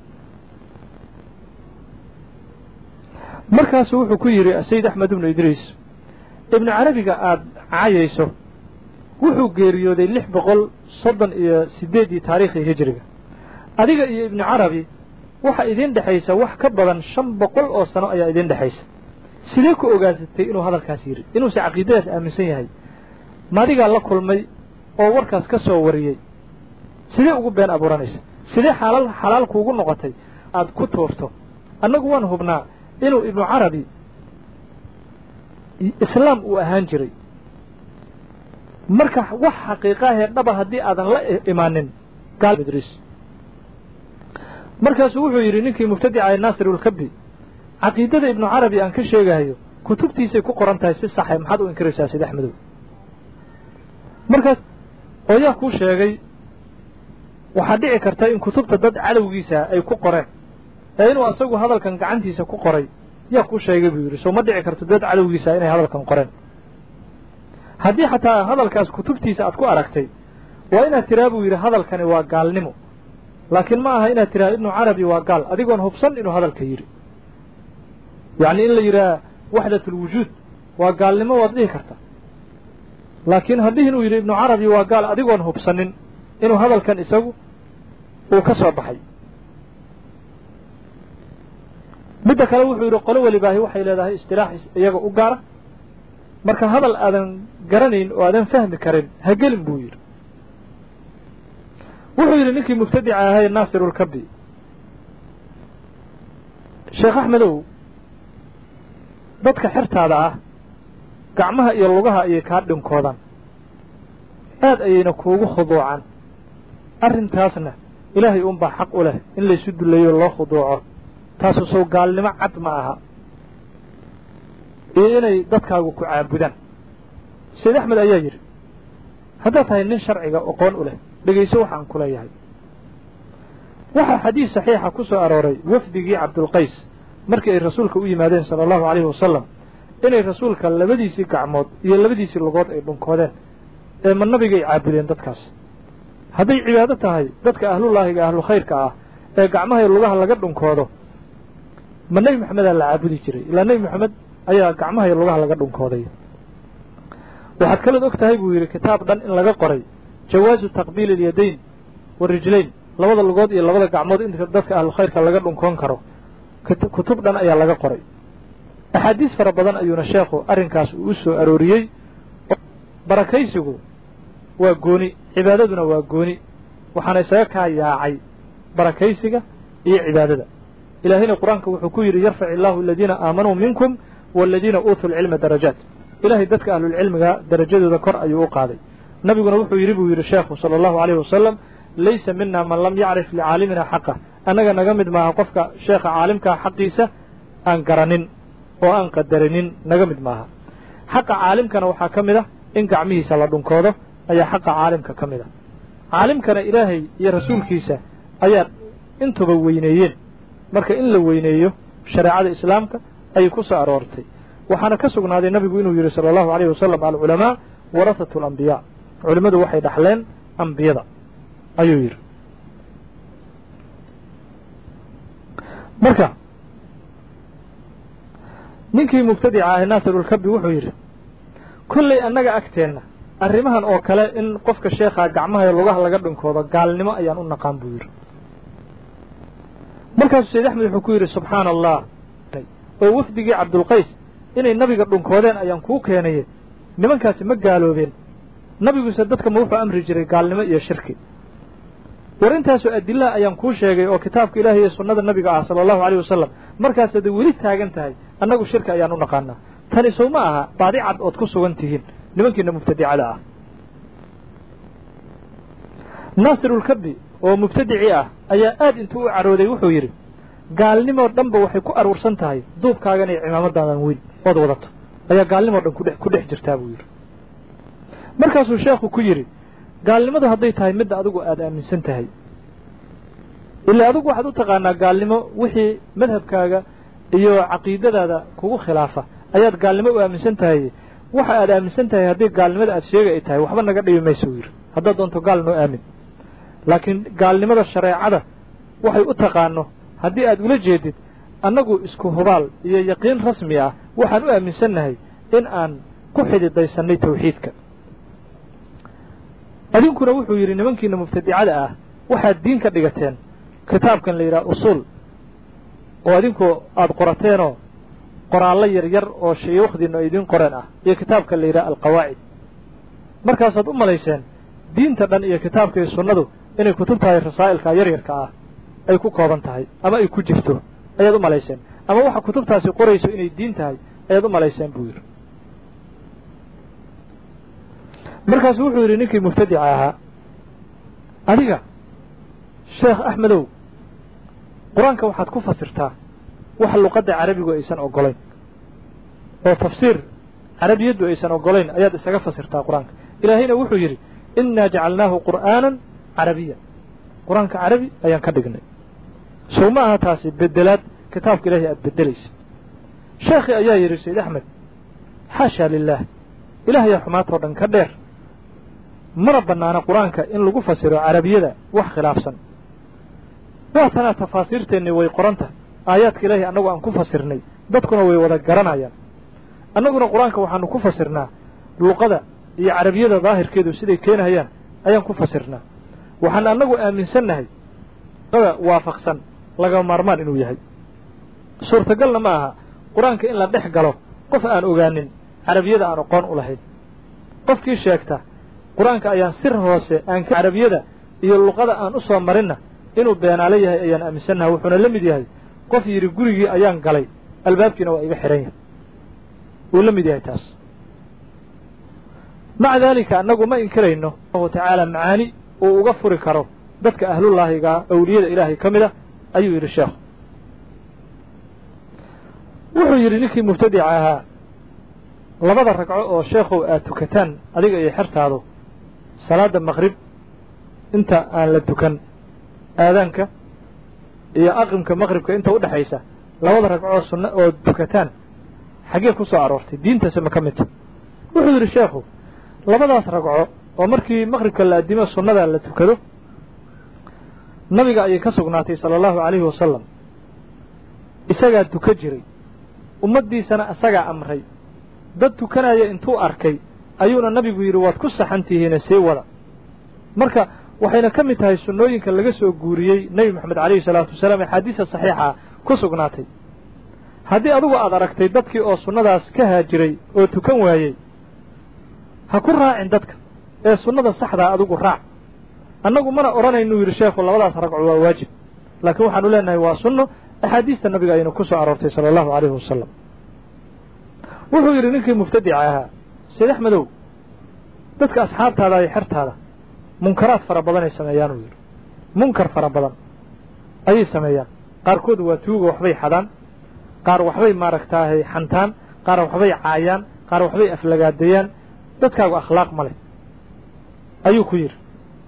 markaasuu wuxuu ku yidhi sayid axmed ibnu idriis ibnu carabiga aada cayayso wuxuu geeriyooday lix boqol soddon iyo siddeeddii taariikhii hijiriga adiga iyo ibnu carabi waxa idiin dhexaysa wax ka badan shan boqol oo sano ayaa idiin dhexaysa sidee ku ogaasatay inuu hadalkaas yidhi inuuse caqiidadaas aaminsan yahay maadigaa la kulmay oo warkaas ka soo wariyey sidee ugu been abuuranaysa sidee xalaal xalaal kuugu noqotay aada ku tuurto annagu waan hubnaa inuu ibnu carabi islaam uu ahaan jiray marka wax xaqiiqaahee dhaba haddii aadan la imaanin gaalidriis markaasuu wuxuu yidhi ninkii mubtadica ee naasirulkabi caqiidada ibnu carabi aan ka sheegahayo kutubtiisay ku qoran tahay si saxay maxaad u inkiraysaa sid axmedow markaas oo yaa kuu sheegay waxaa dhici karta in kutubta dad cadowgiisa ay ku qoreen ee inuu asagu hadalkan gacantiisa ku qoray yaa kuu sheegay buu yidhi soo ma dhici karto dad cadowgiisa inay hadalkan qoreen haddii xataa hadalkaas kutubtiisa aad ku aragtay waa inaad tiraa buu yidhi hadalkani waa gaalnimo laakiin ma aha inaad tiraa ibnu carabi waa gaal adigoon hubsan inuu hadalka yidhi yacni in la yidhaha waxdatulwujuud waa gaalnimo waad dhihi karta laakiin haddii inuu yidhi ibnu carabi waa gaal adigoon hubsanin inuu hadalkan isagu uu ka soo baxay midda kale wuxuu yidhi qolo welibaahi waxay leedahay istilaax iyaga u gaara marka hadal aadan garanayn oo aadan fahmi karin ha gelin buu yidhi wuxuu yidhi ninkii mubtadica ahay naasirulkabi sheekh axmedow dadka xertaada ah gacmaha iyo lugaha ayay kaa dhinkoodaan aad ayayna kuugu khuduucaan arrintaasna ilaahay unbaa xaq u leh in laysu dullayo loo khuduuco taasu sow gaalnimo cad ma aha iyo inay dadkaagu ku caabudaan sayd axmed ayaa yidhi haddaad tahay nin sharciga aqoon u leh dhegayso waxaan ku leeyahay waxaa xadiis saxiixa ku soo arooray wafdigii cabdulqays markii ay rasuulka u yimaadeen sala allahu calayhi wasalam inay rasuulka labadiisii gacmood iyo labadiisii lugood ay dhunkoodeen ee ma nabigay caabudeen dadkaas hadday cibaado tahay dadka ahlullaahiga ahlu khayrka ah ee gacmaha iyo lugaha laga dhunkoodo ma nebi moxamedaa la caabudi jiray ilaa nebi moxamed ayaa gacmaha iyo lugaha laga dhunkooday waxaad kalood og tahay buu yidhi kitaab dhan in laga qoray jawaasu taqbiili alyadayn warijlayn labada lugood iyo labada gacmood in dadka ahlu khayrka laga dhunkoon karo kutub dhan ayaa laga qoray axaadiis fara badan ayuuna sheekhu arrinkaas uu u soo arooriyey barakaysigu waa gooni cibaadaduna waa gooni waxaana isaga kaa yaacay barakaysiga iyo cibaadada ilaahayna qur-aanka wuxuu ku yidhi yarfac illaahu aladiina aamanuu minkum waaladiina uutuu lcilma darajaat ilaahay dadka ahlulcilmiga darajadooda kor ayuu u qaaday nabiguna wuxuu yidhi buu yidhi sheekhu sala allahu alayhi wasalam laysa mina man lam yacrif licaalimina xaqah annaga naga mid maaha qofka sheekha caalimkaa xaqiisa aan garanin oo aan qadarinin naga mid maaha xaqa caalimkana waxaa ka mid ah in gacmihiisa la dhunkoodo ayaa xaqa caalimka ka mid ah caalimkana ilaahay iyo rasuulkiisa ayaa intuba weyneeyeen marka in la weyneeyo shareecada islaamka ayay ku soo aroortay waxaana ka sugnaaday nabigu inuu yidhi sala allahu alayhi wasalam alculamaa warahatu alambiyaa culimmadu waxay dhaxleen ambiyada ayuu yidhi marka ninkii mubtadica ahi naasirulkabi wuxuu yidhi kolley annaga agteenna arrimahan oo kale in qofka sheekhaa gacmaha iyo lugaha laga dhinkoodo gaalnimo ayaan u naqaan buu yidhi markaasuu sayd axmed wuxuu ku yidhi subxaana allah oo wafdigii cabdulqays inay nabiga dhunkoodeen ayaan kuu keenaye nimankaasi ma gaaloobeen nabiguse dadka ma wuxuu amri jiray gaalnimo iyo shirki war intaasoo adilaha ayaan kuu sheegay oo kitaabka ilaahay iyo sunnada nabiga ah sala allahu alayh wasalam markaas hadday weli taagan tahay annagu shirki ayaan u naqaanaa tani sow ma aha baadi cad ood ku sugan tihiin nimankiina mubtadicada ah naasirulkabi oo mubtadicii ah ayaa aad intuu u carooday wuxuu yidhi gaalnimoo dhanba waxay ku aruursan tahay duubkaagan iyo cimaamadaadan weyn ood wadato ayaa gaalnimoo dhan kudhe ku dhex jirtaa buu yidhi markaasuu sheekhu ku yidhi gaalnimadu hadday tahay midda adigu aada aaminsan tahay ilaa adigu waxaad u taqaanaa gaalnimo wixii madhabkaaga iyo caqiidadaada kugu khilaafa ayaad gaalnimo u aaminsan tahay waxa aad aaminsan tahay haddii gaalnimada aad sheega ay tahay waxba naga dhibi mayso yidhi haddaad doonto gaal noo aamin laakiin gaalnimada shareecada waxay u taqaano haddii aad ula jeedid annagu isku hubaal iyo yaqiin rasmi ah waxaan u aaminsannahay in aan ku xididaysannay tawxiidka adinkuna wuxuu yidhi nimankiina mubtadicada ah waxaad diin ka dhigateen kitaabkan la yidhaha usuul oo adinku aada qorateenoo qoraallo yar yar oo shayuukhdiinu ay idiin qoreen ah iyo kitaabka la yidhaha alqawaacid markaasaad u malayseen diinta dhan iyo kitaabka iyo sunnadu inay kutub tahay rasaa'ilka yaryarka ah ay ku kooban tahay ama ay ku jirto ayaad u malayseen ama waxa kutubtaasi qorayso inay diin tahay ayaad u malayseen buu yidhi markaasu wuxuu yidhi ninkii mubtadica ahaa adiga sheekh axmedow qur-aanka waxaad ku fasirtaa wax luqadda carabigu aysan oggolayn oo tafsiir carabiyaddu aysan oggolayn ayaad isaga fasirtaa qur-aanka ilaahayna wuxuu yidhi innaa jacalnaahu qur'aanan carabiya qur-aanka carabi ayaan ka dhignay sow ma aha taasi bedelaad kitaabka ilaahay aad beddelaysid sheekhii ayaa yidhi sayd axmed xaashaa lilaah ilaahayaa xumaatoo dhan ka dheer mana bannaana qur-aanka in lagu fasiro carabiyada wax khilaafsan waa tanaa tafaasiirteennii way qoran tahay aayaadka ilaahay annagu aan ku fasirnay dadkuna way wada garanayaan annaguna qur-aanka waxaanu ku fasirnaa luqada iyo carabiyada daahirkeedu siday keenahayaan ayaan ku fasirnaa waxaan annagu aaminsannahay luqada waafaqsan laga maarmaan inuu yahay suurtagalna ma aha qur-aanka in la dhex galo qof aan ogaanin carabiyada aan aqoon u lahayn qofkii sheegta qur-aanka ayaan sir hoose aan carabiyada iyo luqada aan u soo marinna inuu beenaalo yahay ayaan aaminsannahay wuxuuna la mid yahay qof yidhi gurigii ayaan galay albaabkiina waa iga xidhan yahay wuu la mid yahay taas maca daalika annagu ma inkirayno allahu tacaala macaani uu uga furi karo dadka ahlullaahigaa awliyada ilaahay ka mid a ayuu yidhi sheekhu wuxuu yidhi ninkii mubtadica ahaa labada ragco oo sheekhow aad tukataan adiga iyo xertaadu salaadda maqrib inta aan la tukan aadaanka iyo aqimka maqribka inta u dhexaysa labada ragcoo sunna oo tukataan xaggee ku soo aroortay diintase ma ka midta wuxuu yidhi sheekhu labadaas ragco oo markii maqribka la addimo sunnada la tukado nabiga ayay ka sugnaatay sala allahu calayhi wasalam isagaa tuka jiray ummaddiisana isagaa amray dad tukanaya intuu arkay ayuuna nabigu yidhi waad ku saxan tihiine sii wada marka waxayna ka mid tahay sunnooyinka laga soo guuriyey nebi moxamed calayhi salaatu wasalaam axaadiisa saxiixa ku sugnaatay haddii adugu aad aragtay dadkii oo sunnadaas ka haajiray oo tukan waayey ha ku raacin dadka ee sunnada saxdaa adigu raac annagu mana odhanaynuu yidhi sheekhu labadaas ragco waa waajib laakiin waxaanu leenahay waa sunno axaadiista nabiga ayaynu ku soo aroortay sala allahu calayhi wasalam wuxuu yidhi ninkii mubtadica ahaa sayd axmedow dadka asxaabtaada iyo xertaada munkaraad fara badan ay sameeyaan uu yidhi munkar fara badan ayay sameeyaan qaarkood waa tuuga waxbay xadaan qaar waxbay maaragtaahay xantaan qaar waxbay caayaan qaar waxbay aflagaadeeyaan dadkaagu akhlaaq ma leh ayuu ku yidhi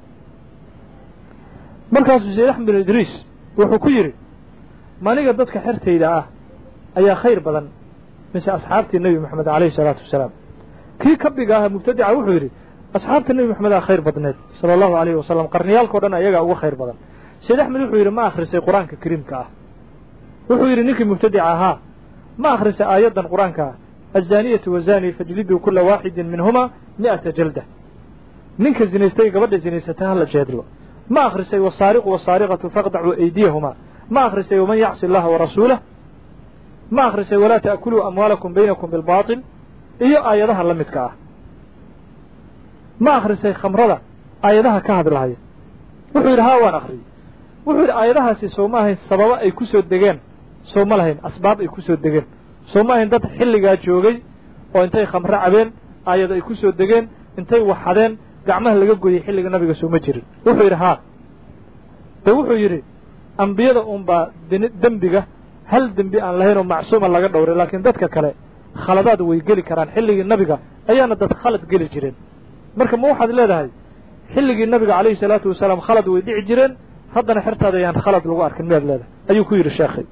markaasuu sayd axmed bin idriis wuxuu ku yidhi maniga dadka xertayda ah ayaa khayr badan mise asxaabtii nebi moxamed calayhi salaatu wasalaam kii kabiga ah mubtadica wuxuu yidhi asxaabta nebi moxamed aa khayr badneed sala allahu alayhi wasalam qarniyaalkao dhan ayagaa uga khayr badan sayd axmed wuxuu yidhi ma akhrisay qur-aanka kariimka ah wuxuu yidhi ninkii mubtadica ahaa ma akhrisa aayaddan qur-aanka ah azaniyatu wazani fajliduu kula waaxidin minhuma mi'ata jalda ninka zinaystay gabadha zinaysata hala jeedlo ma akhrisay wasaariqu wasaariqatu faqdacuu aydiyahumaa ma akhrisay waman yacsi allaha warasuulah ma akhrisay walaa ta'kuluu amwaalakum baynakum bilbaatil iyo aayadaha la midka ah ma akhrisay khamrada aayadaha ka hadlahaya wuxuu yidhi haa waan akhriyey wuxuu yidhi aayadahaasi soo ma ahayn sababo ay ku soo degeen soo ma lahayn asbaab ay ku soo degeen soo ma ahayn dad xilligaa joogay oo intay khamro cabeen aayado ay ku soo degeen intay waxadeen gacmaha laga goyey xilliga nabiga sooma jirin wuxuu yidhi haa de wuxuu yidhi ambiyada unbaa dembiga hal dembi aan lahayn oo macsuuma laga dhowray laakiin dadka kale khaladaad way geli karaan xilligii nabiga ayaana dad khalad geli jireen marka ma waxaad leedahay xilligii nabiga calayhi salaatu wasalaam khalad way dhici jireen haddana xertaada ayaan khalad lagu arkin miyaad leedahay ayuu ku yidhi sheekhay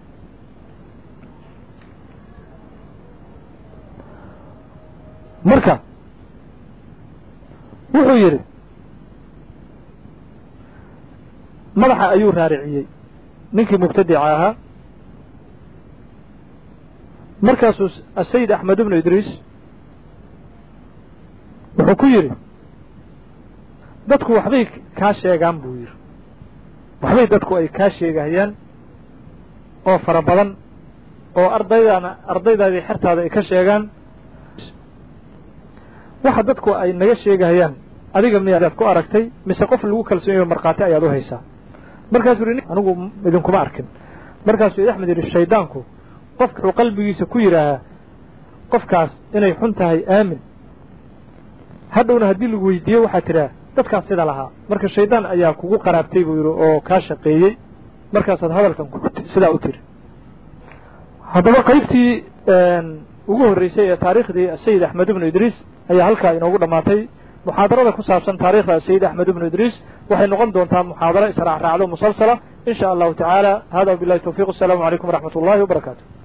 marka wuxuu yidhi madaxa ayuu raariciyey ninkii mubtadica ahaa markaasuu asayid axmed ibnu idriis wuxuu ku yidhi dadku waxbay kaa sheegaan buu yidhi waxbay dadku ay kaa sheegahayaan oo fara badan oo ardaydaana ardaydaadii xertaada ay ka sheegaan waxa dadku ay naga sheegahayaan adiga miyaad ku aragtay mise qof lagu kalsoonyayo markhaati ayaad u haysaa markaasuu yidhi anigu idinkuma arkin markaasuu axmed yidhi shaydaanku qofka wuxuu qalbigiisa ku yidhaahaa qofkaas inay xun tahay aamin hadhowna haddii lagu weydiiyo waxaad tidhaha dadkaas sida lahaa marka shaydaan ayaa kugu qaraabtay buu yidhi oo kaa shaqeeyey markaasaad hadalkan sidaa u tiri haddaba qaybtii ugu horreysay ee taariikhdii sayid axmed ibnu idriis ayaa halkaa inoogu dhammaatay muxaadarada ku saabsan taarikhda sayid axmed ibnu idriis waxay noqon doontaa muxaadaro israacraacdo musalsala in sha allahu tacaala hada wabilahi towfiq asalaamu calaykum waraxmat ullahi wabarakaatu